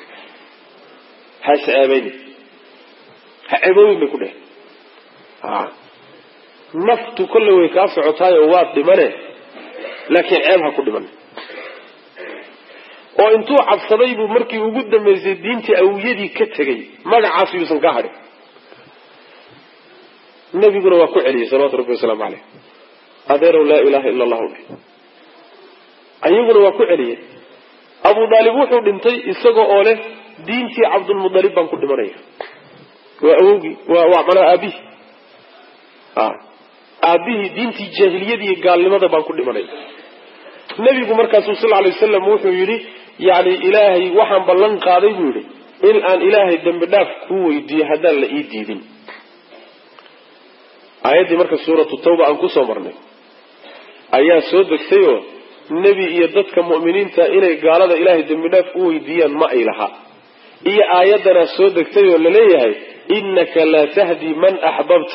ha isceebayni ha ceeboobin bay ku dheh naftu kolle way kaa socotaayo waad dhimane laakiin ceeb ha ku dhiman oo intuu cabsaday buu markii ugu dambaysay diintii awiyadii ka tegay magacaas yuusan ka hadhin nabiguna waa ku celiyey salawatu rabbi wasalaamu caleyh adeerow laa ilaha ila allahu dhe ayaguna waa ku celiyey abu daalib wuxuu dhintay isaga oo leh diintii cabdulmudalib baan ku dhimanaya waa awogii waa manaa aabihi aabihii diintii jaahiliyadii gaalnimada baan ku dhimanaya nebigu markaasuu sal lay wasalam wuxuu yidhi yani ilaahay waxaan ballan qaaday buu yidhi in aan ilaahay dembi dhaaf kuu weydiiyo haddaan la ii diidin aayaddii marka suuratu tawba aan kusoo marnay ayaa soo degtay oo nebi iyo dadka mu'miniinta inay gaalada ilaahay dembi dhaaf u weydiiyaan ma ay laha iyo aayaddanaa soo degtay oo laleeyahay innaka laa tahdi man axbabta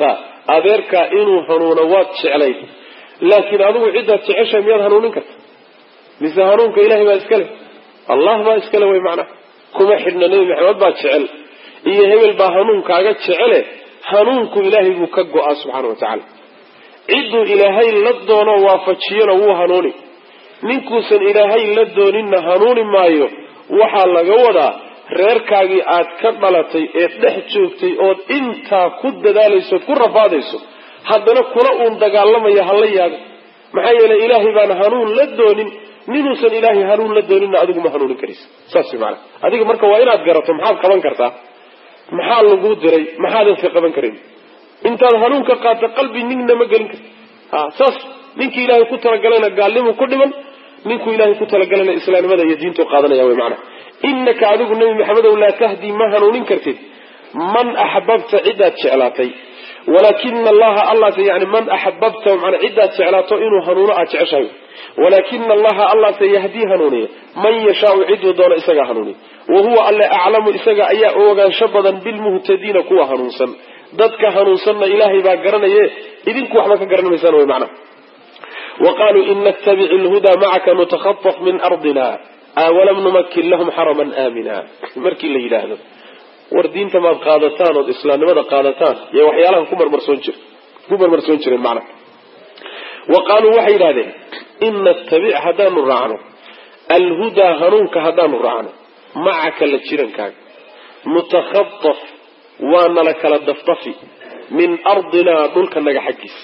adeerkaa inuu hanuuno waad jeclayd laakiin adigu ciddaad jeceshahay miyaad hanuunin karta mise hanuunka ilahay baa iskale allah baa iskale way macnaha kuma xidhna nebi maxamed baa jecel iyo hebel baa hanuunkaaga jecele hanuunku ilaahay buu ka go-aa subxaana wa tacaala cidduu ilaahay la doono waafajiyona wuu hanuuni ninkuusan ilaahay la dooninna hanuuni maayo waxaa laga wadaa reerkaagii aad ka dhalatay eed dhex joogtay ood intaa ku dadaalayso ood ku rafaadayso haddana kula uun dagaalamaya hala yaaga maxaa yeelay ilaahay baan hanuun la doonin ninuusan ilaahay hanuun la dooninna adigu ma hanuunin karaysa saas maana adiga marka waa inaad garato maxaad qaban kartaa maxaa laguu diray maxaadan si qaban karin intaad hanuunka qaata qalbi nina ma gelin karti ha saas ninkii ilaahay ku talagalayna gaalnimuu ku dhiman ninkuu ilaahay ku talagalayna islaamnimada iyo diintu qaadanaya wy maana inaka adigu nebi maxamedow laa tahdii ma hanuunin kartid man axbabta cidaad jeclaatay walaakina allaha allase yani man axbabta mana cidaad jeclaato inuu hanuuno aad jeceshahay walaakina allaha allase yahdii hanuuniya man yashaau ciduu doono isagaa hanuuniya wa huwa alle aclamu isaga ayaa u ogaansho badan bilmuhtadiina kuwa hanuunsan dadka hanuunsanna ilaahay baa garanaye idinku waxba ka garan maysaan wy macna wa qaluu in nattabic lhudaa macaka nutakhaaf min ardina awalam numakin lahum xaraman aamina markii la yidhaahdo war diinta maad qaadataan ood islaamnimada qaadataan iyo waxyaalaha ku marmarsoon jir ku marmarsoon jireen macna wa qaaluu waxay yidhahdeen in nattabic haddaanu raacno alhudaa hanuunka haddaanu raacno macaka la jirankaaga nutakhaaf waa nala kala dafdafi min ardinaa dhulkanaga xaggiisa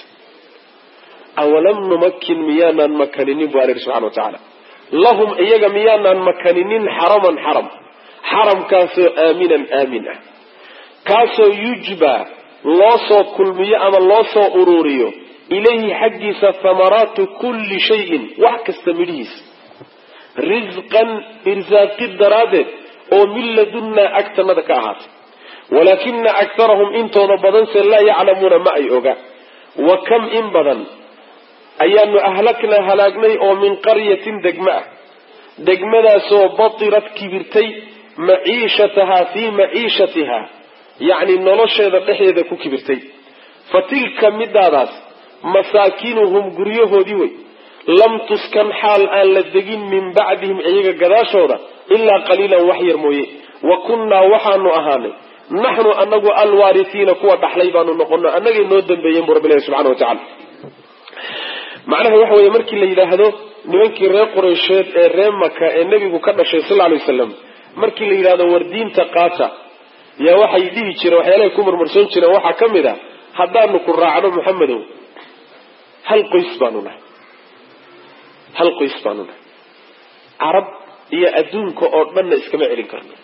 awalam numakin miyaanaan makaninin bu alla yihi subxana wa tacaala lahum iyaga miyaanaan makaninin xaraman xaram xaramkaasoo aaminan aamin ah kaasoo yujba loo soo kulmiyo ama loo soo uruuriyo ilayhi xaggiisa thamaraatu kulli shayin wax kasta midhihiisa risqan irsaaqi daraaddeed oo min ladunnaa agtanada ka ahaatay walaakina aktarahum intooda badanse laa yaclamuuna ma ay oga wa kam in badan ayaanu ahlaknaa halaagnay oo min qaryatin degma ah degmadaasoo batirat kibirtay maciishatahaa fii maciishatihaa yacni nolosheeda dhexdeeda ku kibirtay fa tilka midaadaas masaakinuhum guryahoodii wey lam tuskan xaal aan la degin min bacdihim iyaga gadaashooda ilaa qaliilan wax yar mooye wa kunnaa waxaanu ahaanay naxnu anagu alwaarisiina kuwa dhaxlay baanu noqono annagay noo dambeeyeen bu rabbilahi subxana wa tacala macnaha waxa weeye markii la yidhaahdo nimankii reer qureysheed ee reer maka ee nebigu ka dhashay sal alay wasalam markii la yidhahdo war diinta qaata yaa waxay dhihi jireen waxyaalahay ku marmarsoon jireen waxaa ka mid a haddaanu ku raacno maxamedow hal qoys baanu nahay hal qoys baanu nahay carab iyo adduunka oo dhanna iskama celin karno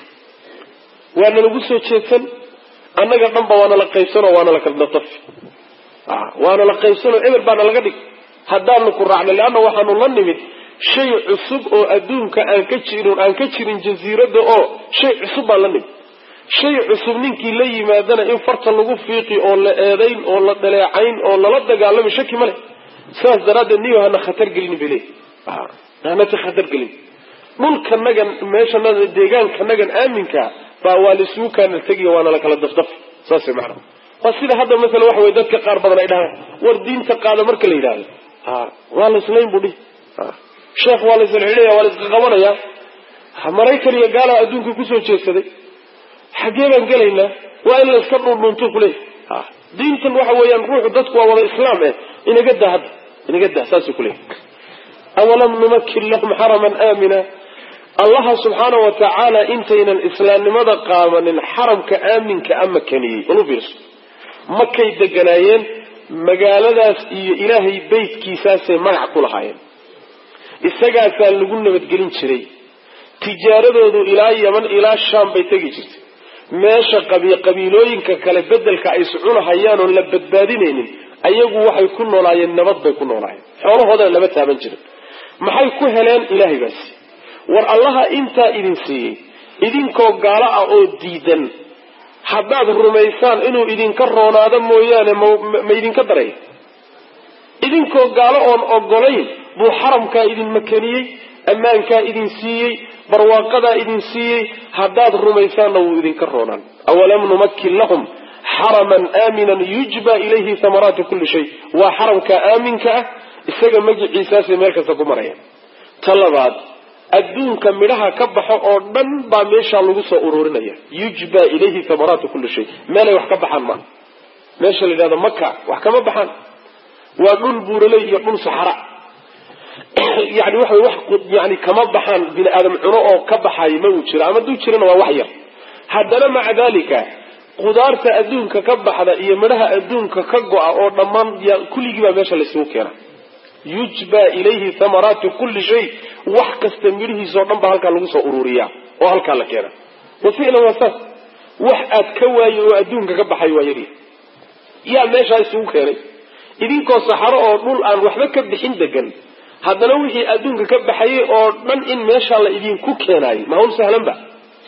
waana lagu soo jeedsan annaga dhanba waana la qaybsanoo waana la kalnatafi waana la qaybsanoo eber baana laga dhig haddaanu ku raacno leanna waxaanu la nimid shay cusub oo adduunka aan ka jirin aan ka jirin jasiiradda oo shay cusub baan la nimid shay cusub ninkii la yimaadana in farta lagu fiiqi oo la eedayn oo la dhaleecayn oo lala dagaalami shaki ma leh saas daraaddeed niyo hana khatar gelin bale hanata khatar gelin dhulkanagan meeshanada deegaankanagan aaminka baa waa laisugu kaana tegiyo waana la kala dafdaf saas macana waa sida hadda masala waxa wey dadka qaar badan ay dhahaan war diinta qaada marka la yidhaahdo waa laislayn bu dhihi sheekh waa laisxidhaya waa laiska qabanaya maraykan iyo gaala adduunka kusoo jeedsaday xaggee baan gelaynaa waa in layska dhundhuntu kuleey diintan waxa weeyaan ruuxu dadku waa wada islaam eh inaga daa hadda inaga daa saasuu kuleey awalam numakin lahum xaraman aamina allaha subxaana wa tacaala intaynan islaamnimada qaadanin xaramka aaminka a makaniyey ulu fiirso makay deganaayeen magaaladaas iyo ilaahay beytkiisaasay magac ku lahaayeen isagaasaa lagu nabadgelin jiray tijaaradoodu ilaa yaman ilaa shaam bay tegi jirtay meesha qabiilooyinka kale bedelka ay iscunahayaan oon la badbaadinaynin ayagu waxay ku noolaayeen nabad bay ku noolaayeen xoolahoodana lama taaban jirin maxay ku heleen ilaahay baa siiyey war allaha intaa idin siiyey idinkoo gaalo ah oo diidan haddaad rumaysaan inuu idinka roonaado mooyaane ma idinka daray idinkoo gaalo oon ogolayn buu xaramkaa idin makaniyey ammaankaa idin siiyey barwaaqadaa idin siiyey haddaad rumaysaanna wuu idinka roonaan awalam numakin lahum xaraman aaminan yujba ilayhi thamaraatu kulli shay waa xaramka aaminka ah isaga magiciisaasay meel kasta ku maraya ta labaad adduunka midhaha ka baxo oo dhan baa meeshaa lagu soo ururinaya yujba ilayhi thamaraatu kulli shay meelay wax ka baxaan maaha meesha la yidhahdo maka wax kama baxaan waa dhul buuraley iyo dhul saxara yani waxa wax yani kama baxaan bini aadam cuno oo ka baxayo ma uu jiro ama duu jirana waa wax yar haddana maca dalika qudaarta adduunka ka baxda iyo midhaha adduunka ka go-a oo dhammaan kulligii baa meesha laysugu keena yujba ilayhi thamaraatu kulli shay wax kasta midhihiisao dhan baa halkaa lagu soo ururiyaa oo halkaa la keena wa ficlan waa saas wax aad ka waaye oo adduunka ka baxay waa yari yaa meeshaa isugu keenay idinkoo saxaro oo dhul aan waxba ka bixin degan haddana wixii adduunka ka baxayay oo dhan in meeshaa la idinku keenaayo ma hawl sahlan ba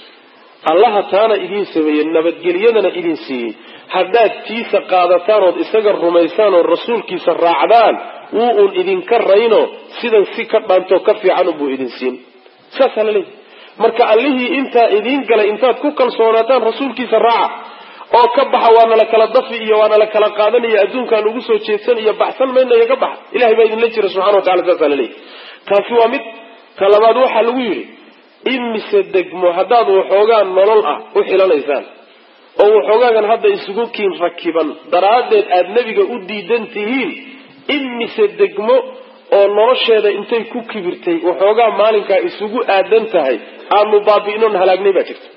allaha taana idiin sameeyey nabadgelyadana idin siiyey haddaad tiisa qaadataan ood isaga rumaysaan oo rasuulkiisa raacdaan wuu uun idinka rayno sidan si ka dhaantoo ka fiican unbuu idin siin saasaa la leeyahy marka allihii intaa idiin galay intaad ku kalsoonaataan rasuulkiisa raaca oo ka baxa waana la kala dafi iyo waana la kala qaadanaya adduunkaan ugu soo jeedsan iyo baxsan maynayo ka baxa ilahay baa idinla jira subxana wa tacala saasaa la leeyahy taasi waa mid ta labaad waxaa lagu yidhi imise degmo haddaad waxoogaa nolol ah u xilanaysaan oo waxoogaagan hadda isugu kiin rakiban daraaddeed aada nebiga u diidan tihiin imise degmo oo nolosheeda intay ku kibirtay waxoogaa maalinkaa isugu aadan tahay aanu baabi'inoon halaagnay baa jirta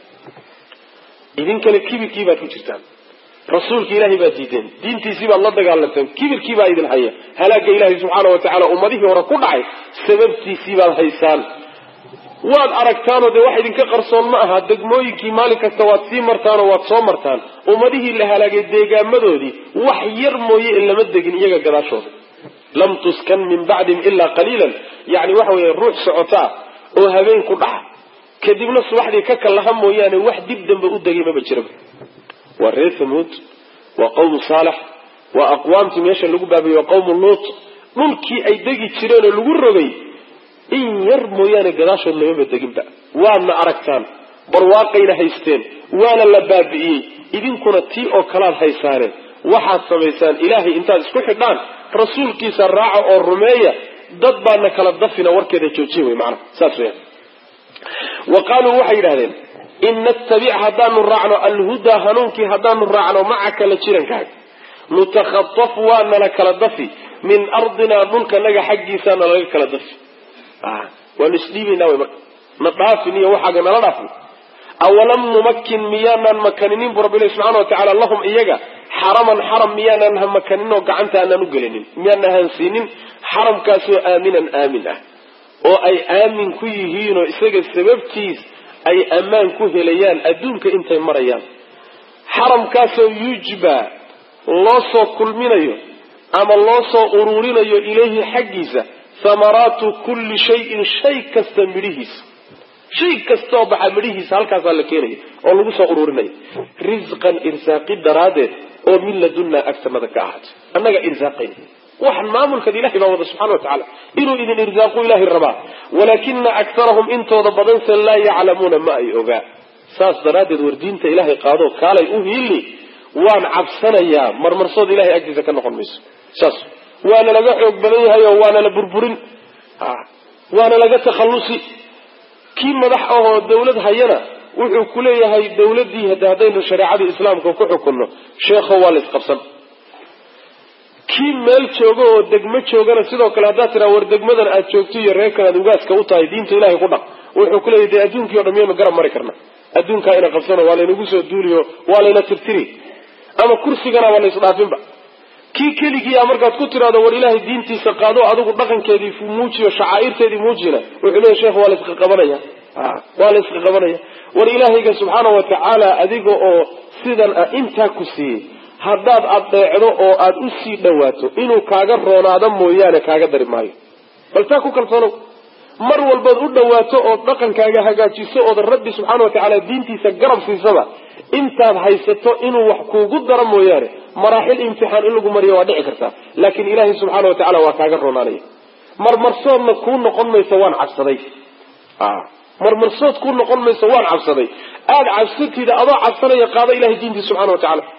idinkana kibirkii baad ku jirtaan rasuulka ilaahay baad diideen diintiisii baad la dagaalanteen kibirkii baa idin haya halaagga ilaahay subxaana wa tacaala ummadihii hore ku dhacay sababtiisii baad haysaan waad aragtaanoo dee wax idinka qarsoon ma aha degmooyinkii maalin kasta waad sii martaanoo waad soo martaan ummadihii la halaagay deegaamadoodii wax yar mooye in lama degin iyaga gadaashooda lam tuskan min bacdihim ilaa qaliilan yani waxa weeye ruux socotaa oo habeen ku dhaca kadibna subaxdii ka kallaha mooyaane wax dib dambe u degay maba jiraba waa reer thamuud waa qawmu saalex waa aqwaamtii meesha lagu baabiyey waa qawmu luut dhulkii ay degi jireen oo lagu rogay in yar mooyaane gadaashood lamaba deginba waadna aragtaan barwaaqayna haysteen waana la baabi'iyey idinkuna tii oo kalaad haysaaneen waxaad samaysaan ilaahay intaad isku xidhaan rasuulkiisa raaca oo rumeeya dad baana kala dafina warkeeda joojiya wey macana saas weya wa qaaluu waxay yidhahdeen in nattabic haddaanu raacno alhudaa hanuunkii haddaanu raacno macaka la jirankaaga nutakhataf waana la kala dafi min ardinaa dhulkanaga xaggiisaana laga kala dafi waanu isdhiibaynaa wy marka na dhaafin iyo waxaaga nala dhaafin awalam numakin miyaanaan makaninin bu rabbi ilahi subxana wa tacaala lahum iyaga xaraman xaram miyaanaan ha makanin oo gacanta aanaan u gelinin miyaana hansiinin xaramkaasoo aaminan aamin ah oo ay aamin ku yihiinoo isaga sababtiis ay ammaan ku helayaan adduunka intay marayaan xaramkaasoo yujba loo soo kulminayo ama loo soo ururinayo ilayhi xaggiisa thamaraatu kulli shayin shay kasta midhihiisa shay kastaoo baxa midhihiisa halkaasaa la keenaya oo lagu soo ururinaya risqan irsaaqi daraaddeed oo min ladunnaa agtanada ka ahaatay annaga irsaaqayna waxan maamulkad ilahay baa wada subxana wa tacaala inuu idin irsaaqu ilaahay rabaa walaakina aktarahum intooda badanse laa yaclamuuna ma ay ogaa saas daraaddeed war diinta ilaahay qaadoo kaalay u hiili waan cabsanayaa marmarsood ilahay agtiisa ka noqon mayso saas waana laga xoog badan yahay oo waana la burburin waana laga takhallusi kii madax ahoo dawlad hayana wuxuu ku leeyahay dawladdii hade haddaynu shareecadii islaamka ku xukunno sheekho waa la isqabsan kii meel jooga oo degmo joogana sidoo kale haddaad tiraa war degmadan aad joogto iyo reerkan aad ugaaska u tahay diinta ilahay ku dhaq wuxuu ku leeyahy dee adduunkii o dhan miyaynu garab mari karna adduunkaa ina qabsano waa laynagu soo duuliyo waa layna tirtiri ama kursigana waa la isdhaafinba kii keligii a markaad ku tiraado war ilaahay diintiisa qaado adigu dhaqankeedii muujiyo shacaa'irteedii muujina wuxuu leeyahy sheekh waa la isqaqabanaya waa la isqaqabanaya war ilaahayga subxaana wa tacaala adiga oo sidan ah intaa ku siiyey haddaad adeecdo oo aada u sii dhawaato inuu kaaga roonaado mooyaane kaaga dari maayo bal taa ku kalsoonow mar walbaad u dhawaato ood dhaqankaaga hagaajiso ood rabbi subxaana wa tacaala diintiisa garab siisaba intaad haysato inuu wax kuugu daro mooyaane maraaxil imtixaan in lagu mariyo waa dhici kartaa laakiin ilaahay subxaana wa tacala waa kaaga roonaanaya marmarsoodna kuu noqon mayso waan cabsaday marmarsood kuu noqon mayso waan cabsaday aada cabsatida adoo cabsanaya qaado ilahay diintiisa subxana wa tacala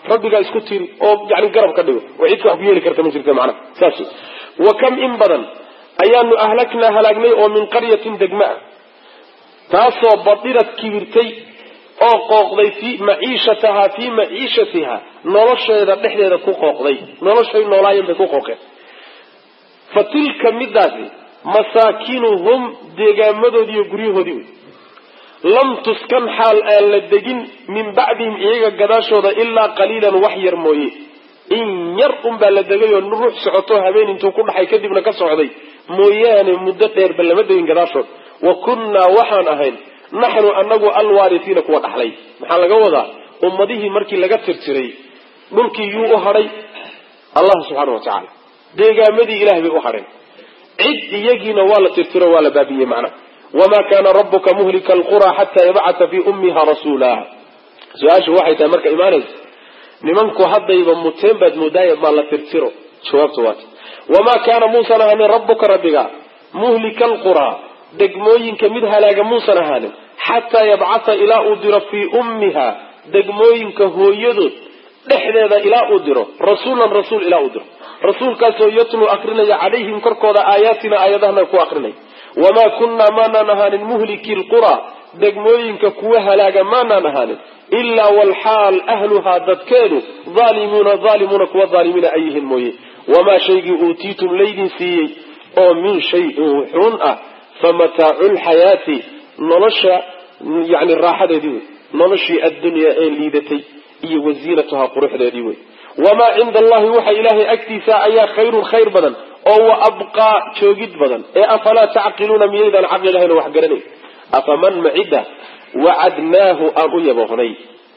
rabbigaa isku tiri oo yani garab ka dhigo oo cidka wax ku yeeli karta ma jirta macnaha saas wa kam in badan ayaanu ahlaknaa halaagnay oo min qaryatin degma ah taasoo badirad kibirtay oo qooqday fii maciishatahaa fii maciishatiha nolosheeda dhexdeeda ku qooqday noloshay noolaayeen bay ku qooqeen fa tilka midaasi masaakinuhum deegaamadoodii iyo guryahoodii wey lam tuskan xaal aan la degin min bacdihim iyaga gadaashooda ilaa qaliilan wax yar mooye in yar unbaa la degay oo ruux socoto habeen intuu ku dhaxay kadibna ka socday mooyaane muddo dheerba lama degin gadaashood wa kunnaa waxaan ahayn naxnu anagu alwaarisiina kuwa dhaxlay maxaa laga wadaa ummadihii markii laga tirtiray dhulkii yuu u hadhay allah subxaana wa tacaala deegaamadii ilahay bay u hadheen cid iyagiina waa la tirtiro waa la baabiyey macnaha wamaa kaana rabuka muhlika alqura xataa yabcata fii ummiha rasuula su-aashu waxay tahay marka imaanaysa nimanku haddayba muteen baad moodaaye maa la tirtiro jawaabtu waata wamaa kaana muusan ahaanin rabuka rabbiga muhlika alquraa degmooyinka mid halaaga muusan ahaanin xataa yabcata ilaa uu diro fii ummiha degmooyinka hooyadood dhexdeeda ilaa uu diro rasuulan rasuul ilaa uu diro rasuulkaasoo yatluu akrinaya calayhim korkooda aayaatina aayadahana ku akrinaya wamaa kunnaa maanaan ahaanin muhliki lquraa degmooyinka kuwa halaaga maanaan ahaanin ilaa walxaal ahluhaa dadkeedu aalimuuna aalimuuna kuwa aalimiina ay yihiin mooye wamaa shaygii uutiitum laydin siiyey oo min shayin wuxuun ah fa mataacu lxayaati nolosha yani raaxadeedii wey noloshii addunyaa ee liidatay iyo wasiinatuhaa quruxdeedii wey wamaa cinda allahi waxa ilaahay agtiisa ayaa khayrun khayr badan oo wa abqaa joogid badan ee afalaa tacqiluuna miyaydaan caqli lahayn oo wax garanay afaman macida wacadnaahu aan u yaboohnay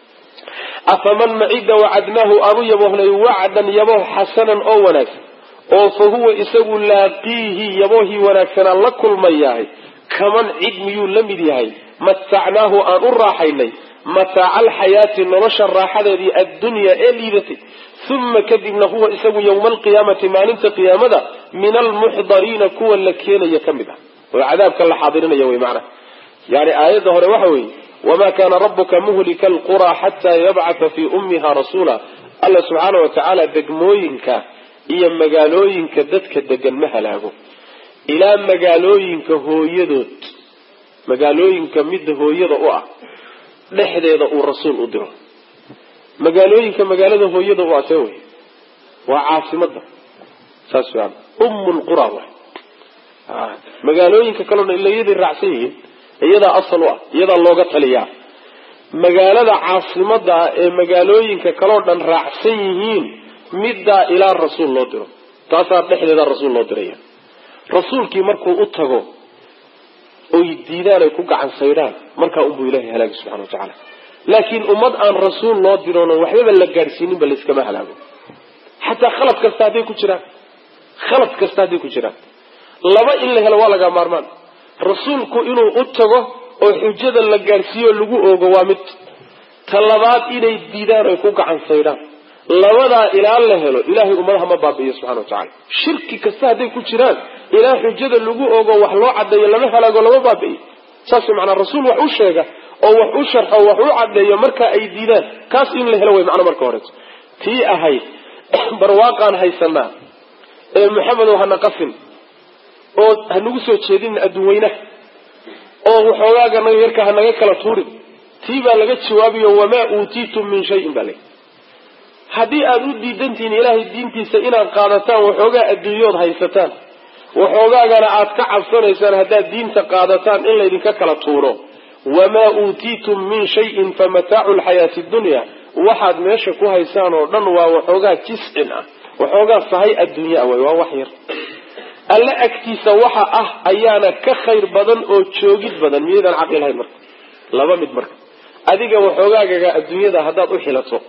afaman macida wacadnaahu aan u yaboohnay wacdan yabooh xasanan oo wanaagsan oo fa huwa isagu laaqiihi yaboohii wanaagsanaa la kulmayahay kaman cid miyuu la mid yahay matacnaahu aan u raaxaynay mataaca alxayaati nolosha raaxadeedii addunyaa ee liidatay uma kadibna huwa isagu yowma alqiyaamati maalinta qiyaamada min almuxdariina kuwa la keenaya ka mid ah oo cadaabka la xaadirinaya wey macnaha yani aayadda hore waxa weeye wamaa kaana rabuka muhlika alquraa xataa yabcata fii ummiha rasuula alla subxaana wa tacaala degmooyinka iyo magaalooyinka dadka degan ma halaago ilaa magaalooyinka hooyadood magaalooyinka midda hooyada u ah dhexdeeda uu rasuul u diro magaalooyinka magaalada hooyada u asee wey waa caasimada saas wean umu lqura way magaalooyinka kalena ila iyaday raacsan yihiin iyadaa asal u ah iyadaa looga taliyaa magaalada caasimada ah ee magaalooyinka kaleo dhan raacsan yihiin middaa ilaa rasuul loo diro taasaa dhexdeeda rasuul loo diraya rasuulkii markuu u tago oy diidaan ay ku gacan saydhaan markaa unbuu ilahay halaagi subxana wa tacaala laakiin ummad aan rasuul loo diroon waxbaba la gaadhsiininba layskama halaago xataa khalad kasta hadday ku jiraan khalad kasta hadday ku jiraan laba in la helo waa laga maarmaan rasuulku inuu u tago oo xujada la gaadhsiiyo lagu oogo waa mid ta labaad inay diidaan ay ku gacan saydhaan labadaa ilaa la helo ilahay ummadaha ma baabi'iyo subxana wa tacala shirki kasta hadday ku jiraan ilaa xujada lagu ogo wax loo cadeeyo lama halaago lama baabi'iyo saas manaa rasuul wax u sheega oo wax u sharxo wax u cadeeyo marka ay diidaan kaas in la helo way macna marka horeeto tii ahayd barwaaqaan haysanaa ee maxamedow hana qasin oo hanagu soo jeedin adduunweynaha oo waxoogaaga naga yarka hanaga kala tuurin tii baa laga jawaabiyo wamaa uutiitum min shayin baa lay haddii aada u diidantihiin ilaahay diintiisa inaad qaadataan waxoogaa adduunyood haysataan waxoogaagana aad ka cabsanaysaan haddaad diinta qaadataan in laydinka kala tuuro wamaa uutiitum min shayin fa mataacu lxayaati dunya waxaad meesha ku haysaan oo dhan waa waxoogaa jiscin ah waxoogaa sahay adduunya way waa wax yar alle agtiisa waxa ah ayaana ka khayr badan oo joogid badan miyaydaan caqli lahayn marka laba mid marka adiga waxoogaagaga adduunyada haddaad u xilato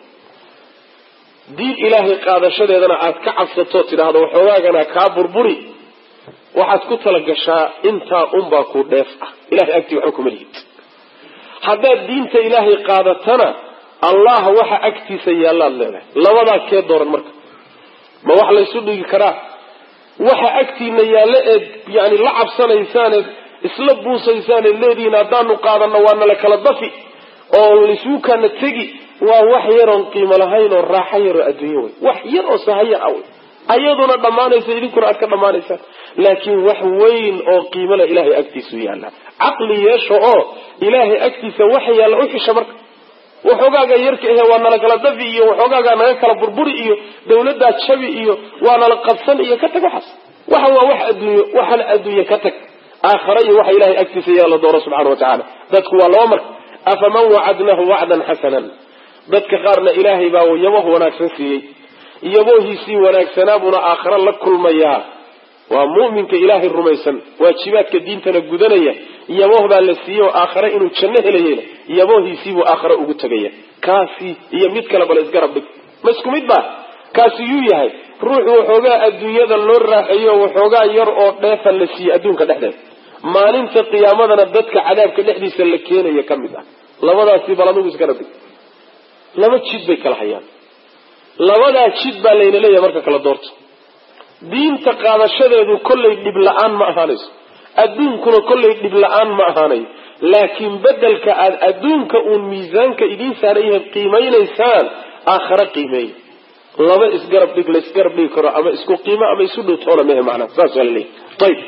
diin ilaahay qaadashadeedana aad ka cabsato tidhaahdo waxoogaagana kaa burburi waxaad ku talagashaa intaa unbaa ku dheef ah ilahay agtii waxba kuma lihid haddaad diinta ilaahay qaadatana allah waxa agtiisa yaallaad leedahay labadaa kee dooran marka ma wax laysu dhigi karaa waxa agtiina yaalle eed yani la cabsanaysaaned isla buusaysaaneed leedihiin haddaanu qaadano waa nala kala dafi oo laysuu kana tegi waa wax yaroon qiimo lahayn oo raaxo yaroo adduunyo wey wax yar oo sahayar ah wey ayaduna dhammaanaysa idinkuna aad ka dhammaanaysaan laakiin wax weyn oo qiimo leh ilahay agtiisu yaalla caqli yeesho oo ilaahay agtiisa waxa yaalla u xisha marka waxoogaaga yarka ahe waa nala kala dafi iyo waxoogaagaa naga kala burburi iyo dawladdaa jabi iyo waa nala qabsan iyo ka tag waxaas waxa waa wax adduunyo waxan adduunye ka tag aakhara iyo waxa ilahay agtiisa yaalla dooro subxana wa tacaala dadku waa laba marka afaman wacadnahu wacdan xasanan dadka qaarna ilaahay baa yaboh wanaagsan siiyey yabohiisii wanaagsanaabuna aakhare la kulmayaa waa mu'minka ilaahay rumaysan waajibaadka diintana gudanaya yaboh baa la siiyey oo aakhare inuu janno helayena yabohiisiibuu aakhare ugu tegaya kaasi iyo mid kale bale isgarab dhig ma isku mid baa kaasi yuu yahay ruuxu waxoogaa adduunyada loo raaxeeyo waxoogaa yar oo dheefa la siiyey adduunka dhexdeeda maalinta qiyaamadana dadka cadaabka dhexdiisa la keenaya ka mid ah labadaasi bal adugu isgarab dhig laba jid bay kala hayaan labadaa jid baa layna leeyahay marka kala doorto diinta qaadashadeedu kollay dhib la-aan ma ahaanayso adduunkuna kollay dhib la-aan ma ahaanayo laakiin bedelka aada adduunka uun miisaanka idiin saaran yahay qiimaynaysaan aakhare qiimeeya laba isgarab dhig la isgarab dhigi karo ama isku qiimo ama isu dhowtoona mehe macnaha saas waa la leeyahy ayib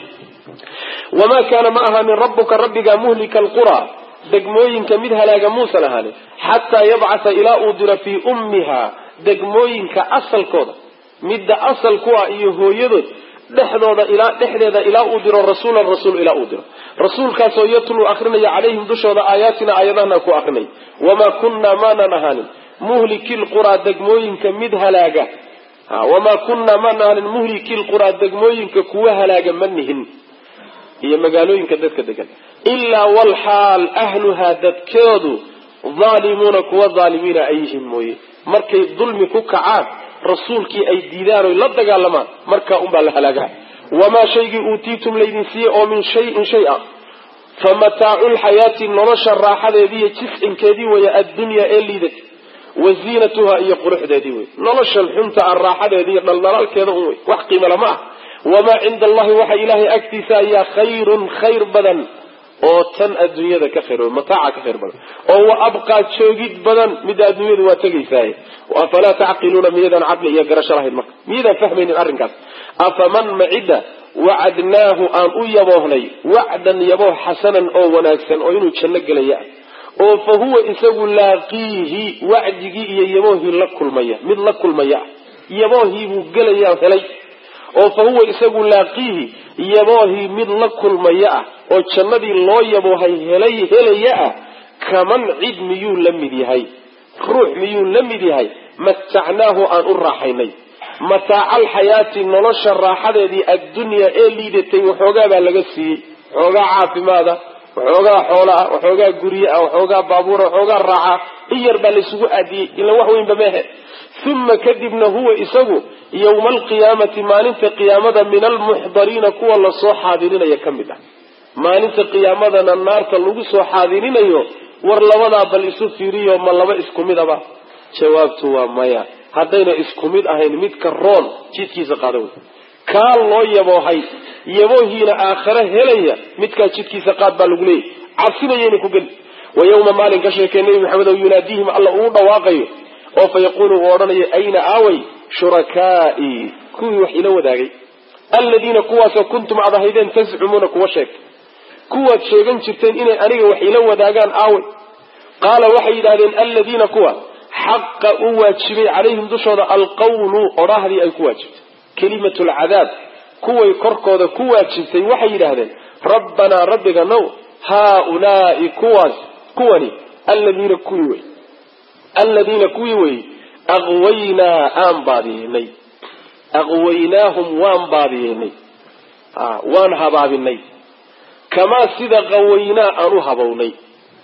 wamaa kaana ma ahaanin rabbuka rabbiga muhlika alqura degmooyinka mid halaaga muusan ahaanin xataa yabcatha ilaa uu diro fii ummiha degmooyinka asalkooda midda asal ku ah iyo hooyadood dhexdooda ilaa dhexdeeda ilaa uu diro rasuulan rasuul ilaa uu diro rasuulkaasoo yatluu akrinaya calayhim dushooda aayaatina aayadahana ku akrinay wamaa kunnaa maanan ahaanin muhliki lquraa degmooyinka mid halaaga wamaa kunnaa maanan ahaanin muhliki lquraa degmooyinka kuwa halaaga ma nihin iyo magaalooyinka dadka degan ilaa walxaal ahluhaa dadkeedu dhaalimuuna kuwa dhaalimiina ay yihiin mooye markay dulmi ku kacaan rasuulkii ay diidaan oy la dagaalamaan markaa unbaa la halaagaa wamaa shaygii uutiitum laydin siiyey oo min shayin shay ah fa mataacu lxayaati nolosha raaxadeediiyo jiscinkeedii weeye addunyaa ee liidata wa ziinatuha iyo quruxdeedii wey noloshan xunta a raaxadeeda iyo dhaldhalaalkeeda un wey wax qiimo lama ah wamaa cinda allahi waxa ilaahay agtiisa ayaa khayrun khayr badan oo tan adduunyada ka khayr mataaca ka khayr badan oo wa abqaa joogid badan midda adduunyadu waa tegaysaaye afalaa tacqiluuna miyaydaan caqli iyo garasho lahayn marka miyaydaan fahmaynin arrinkaas afaman macida wacadnaahu aan u yaboohnay wacdan yabooh xasanan oo wanaagsan oo inuu janno gelaya oo fa huwa isagu laaqiihi wacdigii iyo yaboohii la kulmaya mid la kulmaya ah yaboohii buu gelaya helay oo fa huwa isagu laaqiihi yaboohii mid la kulmaya ah oo jannadii loo yaboohay helay helaya ah kaman cid miyuu la mid yahay ruux miyuu la mid yahay matacnaahu aan u raaxaynay mataaca alxayaati nolosha raaxadeedii addunyaa ee liidatay waxoogaa baa laga siiyey waxoogaa caafimaada waxoogaa xoola ah waxoogaa gurye ah waxoogaa baabuura waxoogaa raaxa in yar baa laysugu aadiyey ila wax weynba mehe uma kadibna huwa isagu yowma alqiyaamati maalinta qiyaamada min almuxdariina kuwa lasoo xaadirinaya ka mid ah maalinta qiyaamadana naarta lagu soo xaadirinayo war labadaa bal isu fiiriyo ma laba isku mid aba jawaabtu waa maya haddayna isku mid ahayn midka roon jidkiisa qaada wey kaa loo yaboohay yaboohiina aakhare helaya midkaa jidkiisa qaad baa lagu leeyahy cabsinayayna ku geli wa yawma maalin ka sheekay nebi maxamed oo yunaadiihim alla uu dhawaaqayo oo fa yaquulu uu odhanayo ayna aaway shurakaa'ii kuwii wax ila wadaagay alladiina kuwaasoo kuntum aad ahaydeen tascumuuna kuwa sheegtay kuwaad sheegan jirteen inay aniga wax ila wadaagaan aaway qaala waxay yidhahdeen alladiina kuwa xaqa u waajibay calayhim dushooda alqawlu odhaahdii ay ku waajibtay kelimatu lcadaab kuway korkooda ku waajibtay waxay yidhaahdeen rabbanaa rabbiga now haaulaai kuwaas kuwani alladiina kuwii wey alladiina kuwii wey aqwaynaa aan baadiyeynay aqwaynaahum waan baadiyeynay waan habaabinay kamaa sida qawaynaa aan u habownay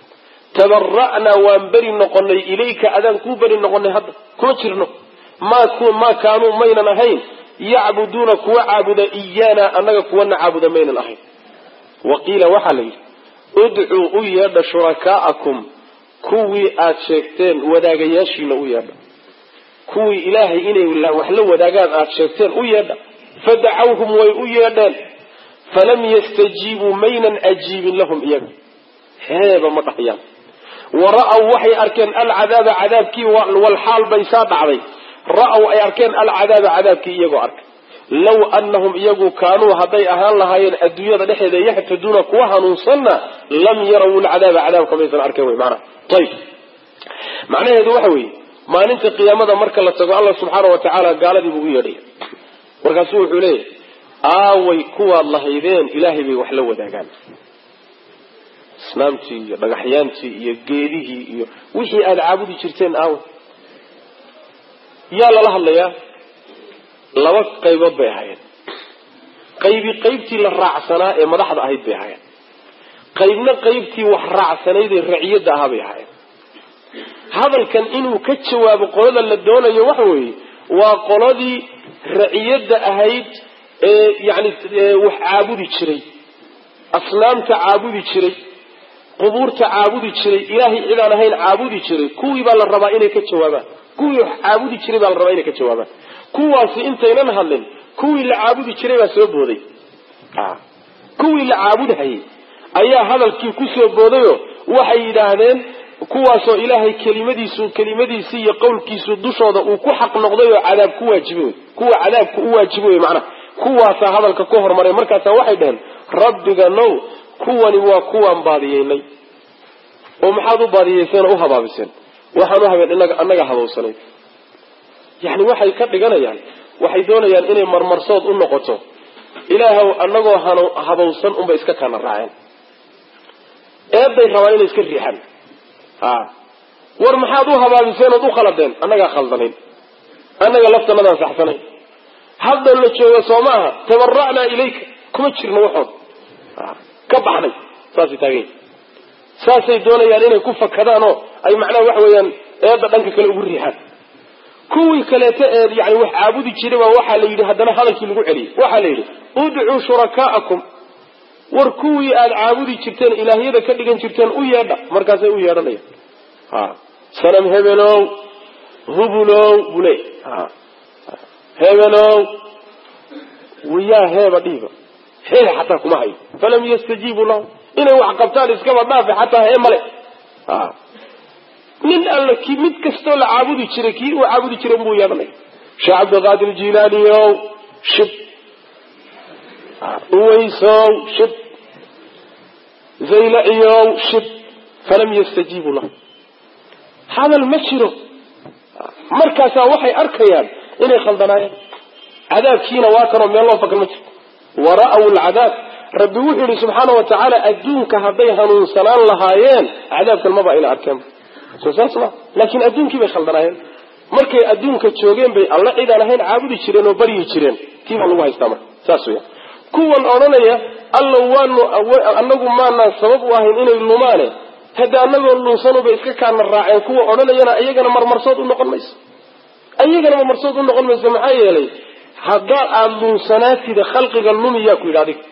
tabara'naa waan beri noqonay ilayka adaan kuu beri noqonay hadda kuma jirno maa kaanuu maynan ahayn yacbuduuna kuwa caabuda iyaana annaga kuwana caabuda maynan ahayn wa qiila waxaa la yidhi udcuu u yeedha shurakaa'akum kuwii aad sheegteen wadaagayaashiina u yeedha kuwii ilaahay inay wax la wadaagaan aad sheegteen u yeedha fadacawhum way u yeedheen falam yastajiibuu maynan ajiibin lahum iyaga heeba ma dhahayaan wa ra'aw waxay arkeen alcadaaba cadaabkii walxaal bay saa dhacday ra'aw ay arkeen alcadaaba cadaabkii iyagoo arkay low anahum iyagu kaanuu hadday ahaan lahaayeen adduunyada dhexeeda yaxtaduuna kuwa hanuunsanna lam yaraw lcadaaba cadaabka maysan arkeen wy maanaa ayb macnaheedu waxa weeye maalinta qiyaamada marka la tago alla subxaana wa tacaala gaaladii buu u yeedhaya markaasuu wuxuu leeyahy aaway kuwaad lahaydeen ilaahay bay wax la wadaagaan asnaamtii iyo dhagaxyaantii iyo geedihii iyo wixii aada caabudi jirteen aaway yaa lala hadlayaa laba qaybood bay ahaayeen qaybi qaybtii la raacsanaa ee madaxda ahayd bay ahaayeen qaybna qaybtii wax raacsanayd ee raciyadda ahaa bay ahaayeen hadalkan inuu ka jawaabo qolada la doonayo waxa weeye waa qoladii raciyadda ahayd ee yani wax caabudi jiray asnaamta caabudi jiray qubuurta caabudi jiray ilaahay cidaan ahayn caabudi jiray kuwii baa la rabaa inay ka jawaabaan kuwii wax caabudi jiray baa la rabaa inay ka jawaabaan kuwaasi intaynan hadlin kuwii la caabudi jiray baa soo booday kuwii la caabudhayay ayaa hadalkii kusoo boodayo waxay yidhaahdeen kuwaasoo ilaahay kelimadiisu kelimadiisi iyo qowlkiisu dushooda uu ku xaq noqday oo cadaab ku waajiboy kuwa cadaabku u waajiboy macnaha kuwaasaa hadalka ku hormaray markaasaa waxay dhaheen rabbiga now kuwani waa kuwaan baadiyeynay oo maxaad u baadiyeyseen oo u habaabiseen waxaan u habeen inaga annaga habowsanayd yani waxay ka dhiganayaan waxay doonayaan inay marmarsood u noqoto ilaahow annagoo han habowsan unbay iska kana raaceen eeday rabaan inay iska riixaan ha war maxaad u habaabiseen ood u khaladeen annagaa khaldanayn annaga laftanadaan saxsanayn hadda la jooga soo maaha tabara'naa ilayka kuma jirno waxood ka baxnay saasay taagan yihin saasay doonayaan inay ku fakadaan oo ay macnaha waxa weeyaan eedda dhanka kale ugu riixaan kuwii kaleeto ee yani wax caabudi jiray baa waxaa la yidhi haddana hadalkii lagu celiyey waxaa la yidhi udcuu shurakaa'akum war kuwii aada caabudi jirteen ilaahyada ka dhigan jirteen u yeedha markaasay u yeedhanayaan ha sanam hebelow hubulow buu leey hebelow wiyaa heeba dhiiba hee xataa kuma hayo falam yastajiibuu lahu inay wax qabtaan iskaba dhaafe xataa hee male nin alla ki mid kastoo la caabudi jiray kii uu caabudi jiray buu yeedhanaya sheekh cabdiqaadir jilaaniyow shib uweysow shib zaylaciyow shib falam yastajiibuu lahu hadal ma jiro markaasaa waxay arkayaan inay khaldanaayeen cadaabkiina waa kanoo meel loo fakan ma jirto wara'aw alcadaab rabbi wuxuu yihi subxaana wa tacaala adduunka hadday hanuunsanaan lahaayeen cadaabkan maba ayna arkeen soo saas ma laakiin adduunkii bay khaldanaayeen markay adduunka joogeen bay alla cidaan ahayn caabudi jireen oo baryi jireen tii baa lagu haystaa marka saas weya kuwan odhanaya alla waanu anagu maanaan sabab u ahayn inay lumaane hadda anagoo lunsanubay iska kaana raaceen kuwa odhanayana iyagana marmarsood u noqon mayso iyagana marmarsood u noqon mayso maxaa yeelay haddaad aada lunsanaatida khalqiga lumiyaa ku yidhi adiga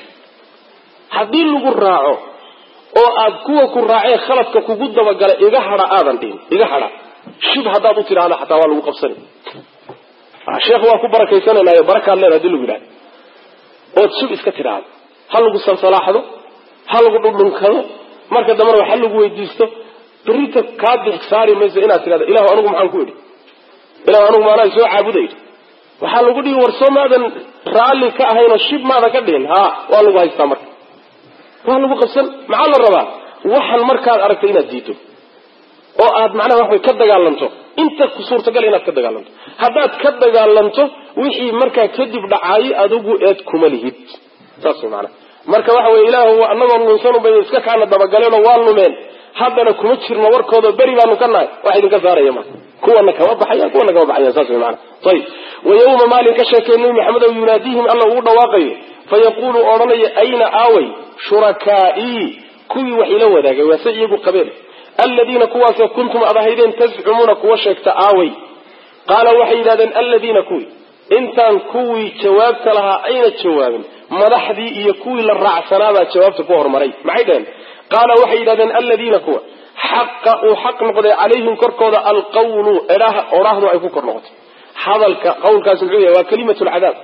haddii lagu raaco oo aad kuwa ku raacee khaladka kugu dabagala iga hadha aadan dhihin iga hadha shib haddaad u tidhaahda xataa waa lagu qabsani sheekh waa ku barakaysanaynayo barakaad leeda hadii lagu yidhahdo ood shib iska tidhaahdo ha lagu salsalaaxdo ha lagu dhundhunkado marka dambena wax ha lagu weydiisto berita kaa bix saari mayso inaad tidhahdo ilahu anigu maxaan ku idhi ilahu anigu maanaa soo caabuday waxaa lagu dhihi war soo maadan raalli ka ahaynoo shib maada ka dhihin ha waa lagu haystaa marka waa lagu qabsan maxaa la rabaa waxan markaad aragtay inaad diido oo aad macnaha waxway ka dagaalanto inta ku suurtagal inaad ka dagaalanto haddaad ka dagaalanto wixii markaa kadib dhacaayo adigu eed kuma lihid saas way maanaa marka waxa weye ilaahu anagoo lunsanubay iska kaana dabagaleenoo waa lumeen haddana kuma jirno warkooda beri baanu ka nahay wax idinka saaraya ma kuwana kama baxayan kuwana kama baxayan saas way maana ayib wa yawma maalin ka sheekay nabi maxamed ow yunaadiihim alla uu dhawaaqayo fayaqulu odhanaya ayna aaway shurakaa'ii kuwii wax ila wadaagay waase iyagu qabeen aladiina kuwaasoo kuntum ad ahaydeen tascumuuna kuwa sheegta aaway qaala waxay yidhahdeen aladiina kuwii intaan kuwii jawaabta lahaa ayna jawaabin madaxdii iyo kuwii la raacsanaabaa jawaabta ku hormaray maxay dhaheen qaala waxay yidhahdeen aladiina kuwa xaqa uu xaq noqday calayhim korkooda alqawlu odhaahdu ay ku kor noqotay hadalka qawlkaasi muxuu yahay waa kalimatu lcadaab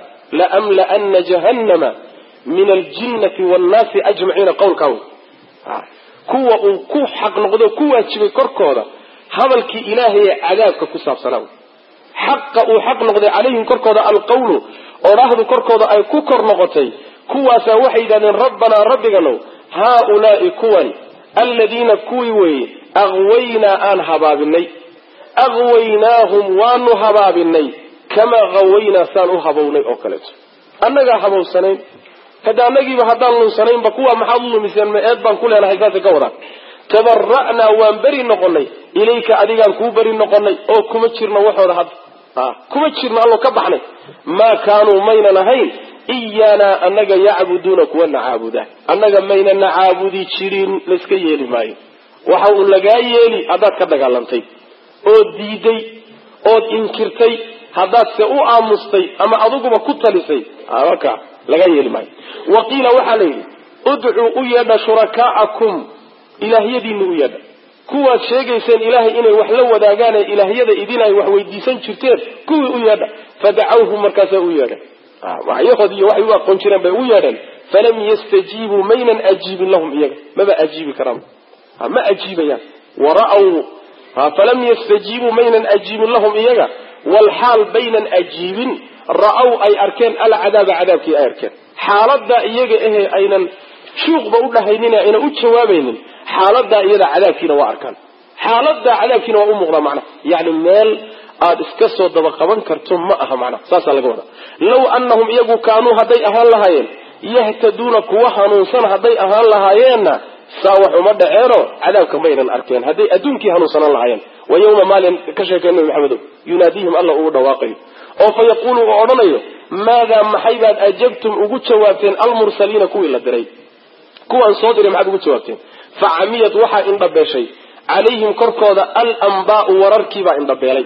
laamla'ana jahannama min aljinnati wannaasi ajmaciina qawlkaa wey kuwa uu ku xaq noqdo ku waajibay korkooda hadalkii ilaahay ee cadaabka ku saabsanaa xaqa uu xaq noqday calayhim korkooda alqawlu odhaahdu korkooda ay ku kor noqotay kuwaasaa waxay yidhahdeen rabbanaa rabbiganow haaulaai kuwani alladiina kuwii weeye aqwaynaa aan habaabinay aqwaynaahum waanu habaabinay kamaa qawaynaa saan u habownay oo kaleeto annagaa habowsanayn hadda annagiiba haddaan lunsanaynba kuwa maxaad u lumiseen ma eed baan ku leenahay saasay ka wadaan tabara'naa waan beri noqonay ilayka adigaan kuu beri noqonay oo kuma jirno waxooda hadda kuma jirno allo ka baxnay maa kaanuu maynan ahayn iyaanaa annaga yacbuduuna kuwana caabudaa annaga maynana caabudi jirin layska yeeli maayo waxa uu lagaa yeeli haddaad ka dagaalantay ood diiday ood inkirtay haddaad se u aamustay ama adiguba ku talisay marka lagaa yeeli maayo wa qiila waxaa la yidhi udcuu u yeedha shurakaa'akum ilaahyadiinna u yeedha kuwaad sheegayseen ilaahay inay wax la wadaagaan ee ilaahyada idin ay wax weydiisan jirteen kuwii u yeedha fadacawhum markaasaa u yeedha waxyahood iyo waxay u aqoon jireen bay u yeedheen falam yastajiibuu maynan ajiibin lahum iyaga maba ajiibi karaan ma ajiibayaan wara'w falam yastajiibuu maynan ajiibin lahum iyaga walxaal baynan ajiibin ra'aw ay arkeen alcadaaba cadaabkii ay arkeen xaaladaa iyaga ahee aynan shuuqba u dhahaynin aynan u jawaabaynin xaaladaa iyada cadaabkiina waa arkaan xaaladaa cadaabkiina waa u muuqdaa macnaha yani meel aada iska soo daba qaban karto ma aha macnaha saasaa laga wadaa low annahum iyagu kaanuu hadday ahaan lahaayeen yahtaduuna kuwa hanuunsan hadday ahaan lahaayeenna saa wax uma dhaceeno cadaabka maynan arkeen hadday adduunkii hanuunsanaan lahaayeen wa yawma maalin ka sheekay nabi maxamedow yunaadiihim alla uu dhawaaqayo oo fa yaquulu uu odhanayo maadaa maxay baad ajabtum ugu jawaabteen almursaliina kuwii la diray kuwaan soo diray maxaad ugu jawaabteen fa camiyad waxaa indhabeeshay calayhim korkooda alambaau wararkiibaa indhabeelay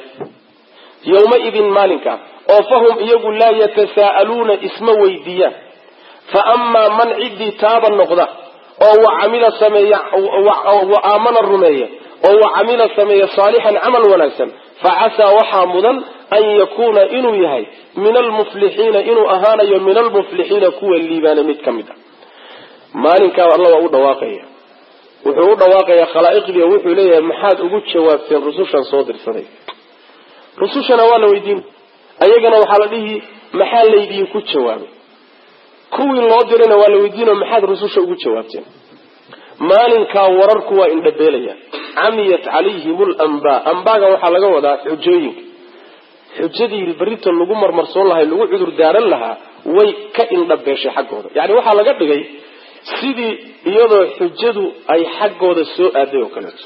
yowmaidin maalinka oo fahum iyagu laa yatasaa'aluuna isma weydiiyaan fa amaa man ciddii taaba noqda oo wa camila sameeya wa aamana rumeeya oo wa camila sameeya saalixan camal wanaagsan fa casaa waxaa mudan an yakuuna inuu yahay min almuflixiina inuu ahaanayo min almuflixiina kuwa liibaana mid ka mid a maalinkaa alla waa u dhawaaqaya wuxuu u dhawaaqayaa khalaa'iqdii oo wuxuu leeyahay maxaad ugu jawaabteen rusushan soo dirsaday rusushana waa la weydiin ayagana waxaa la dhihi maxaa laydinku jawaabay kuwii loo dirayna waa la weydiinoo maxaad rususha ugu jawaabteen maalinkaa wararku waa indhabeelayaan camiyat calayhim lambaa ambaaga waxaa laga wadaa xujooyinka xujadii berrita lagu marmarsoon lahay lagu cudur daaran lahaa way ka indhabeeshay xaggooda yani waxaa laga dhigay sidii iyadoo xujadu ay xaggooda soo aaday oo kaleeto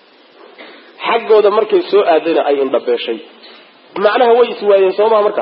xaggooda markay soo aadayna ay indhabeeshay macnaha way iswaayeen soomaha marka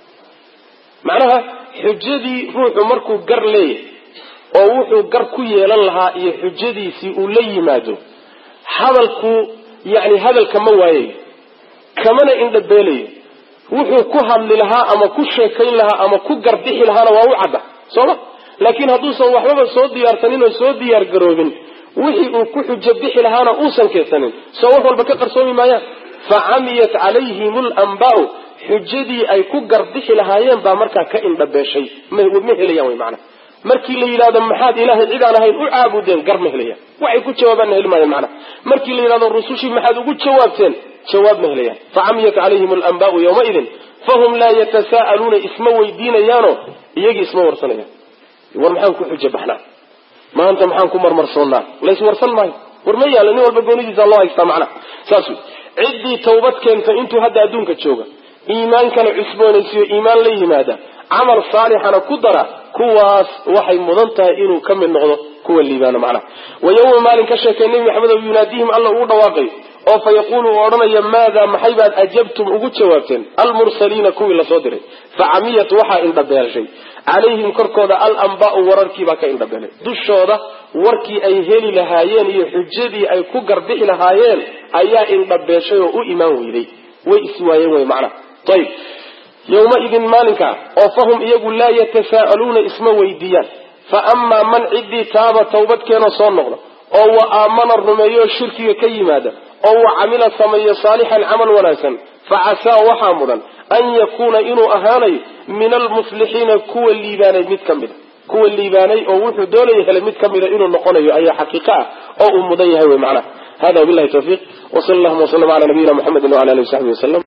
macnaha xujadii ruuxu markuu gar leeyahay oo wuxuu gar ku yeelan lahaa iyo xujadiisii uu la yimaado hadalku yani hadalka ma waayayo kamana indhabeelayo wuxuu ku hadli lahaa ama ku sheekayn lahaa ama ku garbixi lahaana waa u cadda sooma laakiin hadduusan waxbaba soo diyaarsanin oo soo diyaar garoobin wixii uu ku xujo bixi lahaana uusan keensanin soo wax walba ka qarsoomi maayaan fa camiyat calayhim alambaau xujadii ay ku garbixi lahaayeen baa markaa ka indhabeeshay ma helayaan wy maanaa markii la yidhahdo maxaad ilaahay cid aan ahayn u caabudeen gar ma helayaan waxay ku jawaabaanna heli maayaan macnaha markii la yidhahdo rusushii maxaad ugu jawaabteen jawaab ma helayaan facamiyat calayhim alambaau yawmaidin fahum laa yatasaa'aluuna isma weydiinayaano iyagii isma warsanayaan war maxaan ku xujo baxnaa maanta maxaan ku marmarsoonnaa lays warsan maayo war ma yaala nin walba goonidiisa loo haystaa macnaha saas wey ciddii tawbad keenta intuu hadda adduunka jooga iimaankana cusboonaysiyo iimaan la yimaada camal saalixana ku dara kuwaas waxay mudan tahay inuu ka mid noqdo kuwa liibaana macnaha wa yawma maalin ka sheekay nebi maxamed oo yunaadiihim alla ugu dhawaaqayo oo fa yaquulu uu odhanaya maadaa maxay baad ajabtum ugu jawaabteen almursaliina kuwii lasoo diray fa camiyat waxaa indhabeelshay calayhim korkooda alambaau wararkiibaa ka indhabeelay dushooda warkii ay heli lahaayeen iyo xujadii ay ku garbixi lahaayeen ayaa indhabeeshay oo u imaan weyday way iswaayeen wey macnaha ayib yowmaidin maalinkaa oo fahum iyagu laa yatasaa'aluuna isma weydiiyaan fa amaa man ciddii taaba tawbadkeenoo soo noqda oo wa aamana rumeeyo shirkiga ka yimaada oo wa camila sameeyo saalixan camal wanaagsan fa casaa waxaa mudan an yakuuna inuu ahaanayo min almuflixiina kuwa liibaanay mid ka mida kuwa liibaanay oo wuxuu doonaya helay mid kamida inuu noqonayo ayaa xaqiiqo ah oo uu mudan yahay wey macnaha hada wabillahi tawfiiq wasala allahuma waslama cala nabiyina muxamedin wala alihi wasaxbi wasalam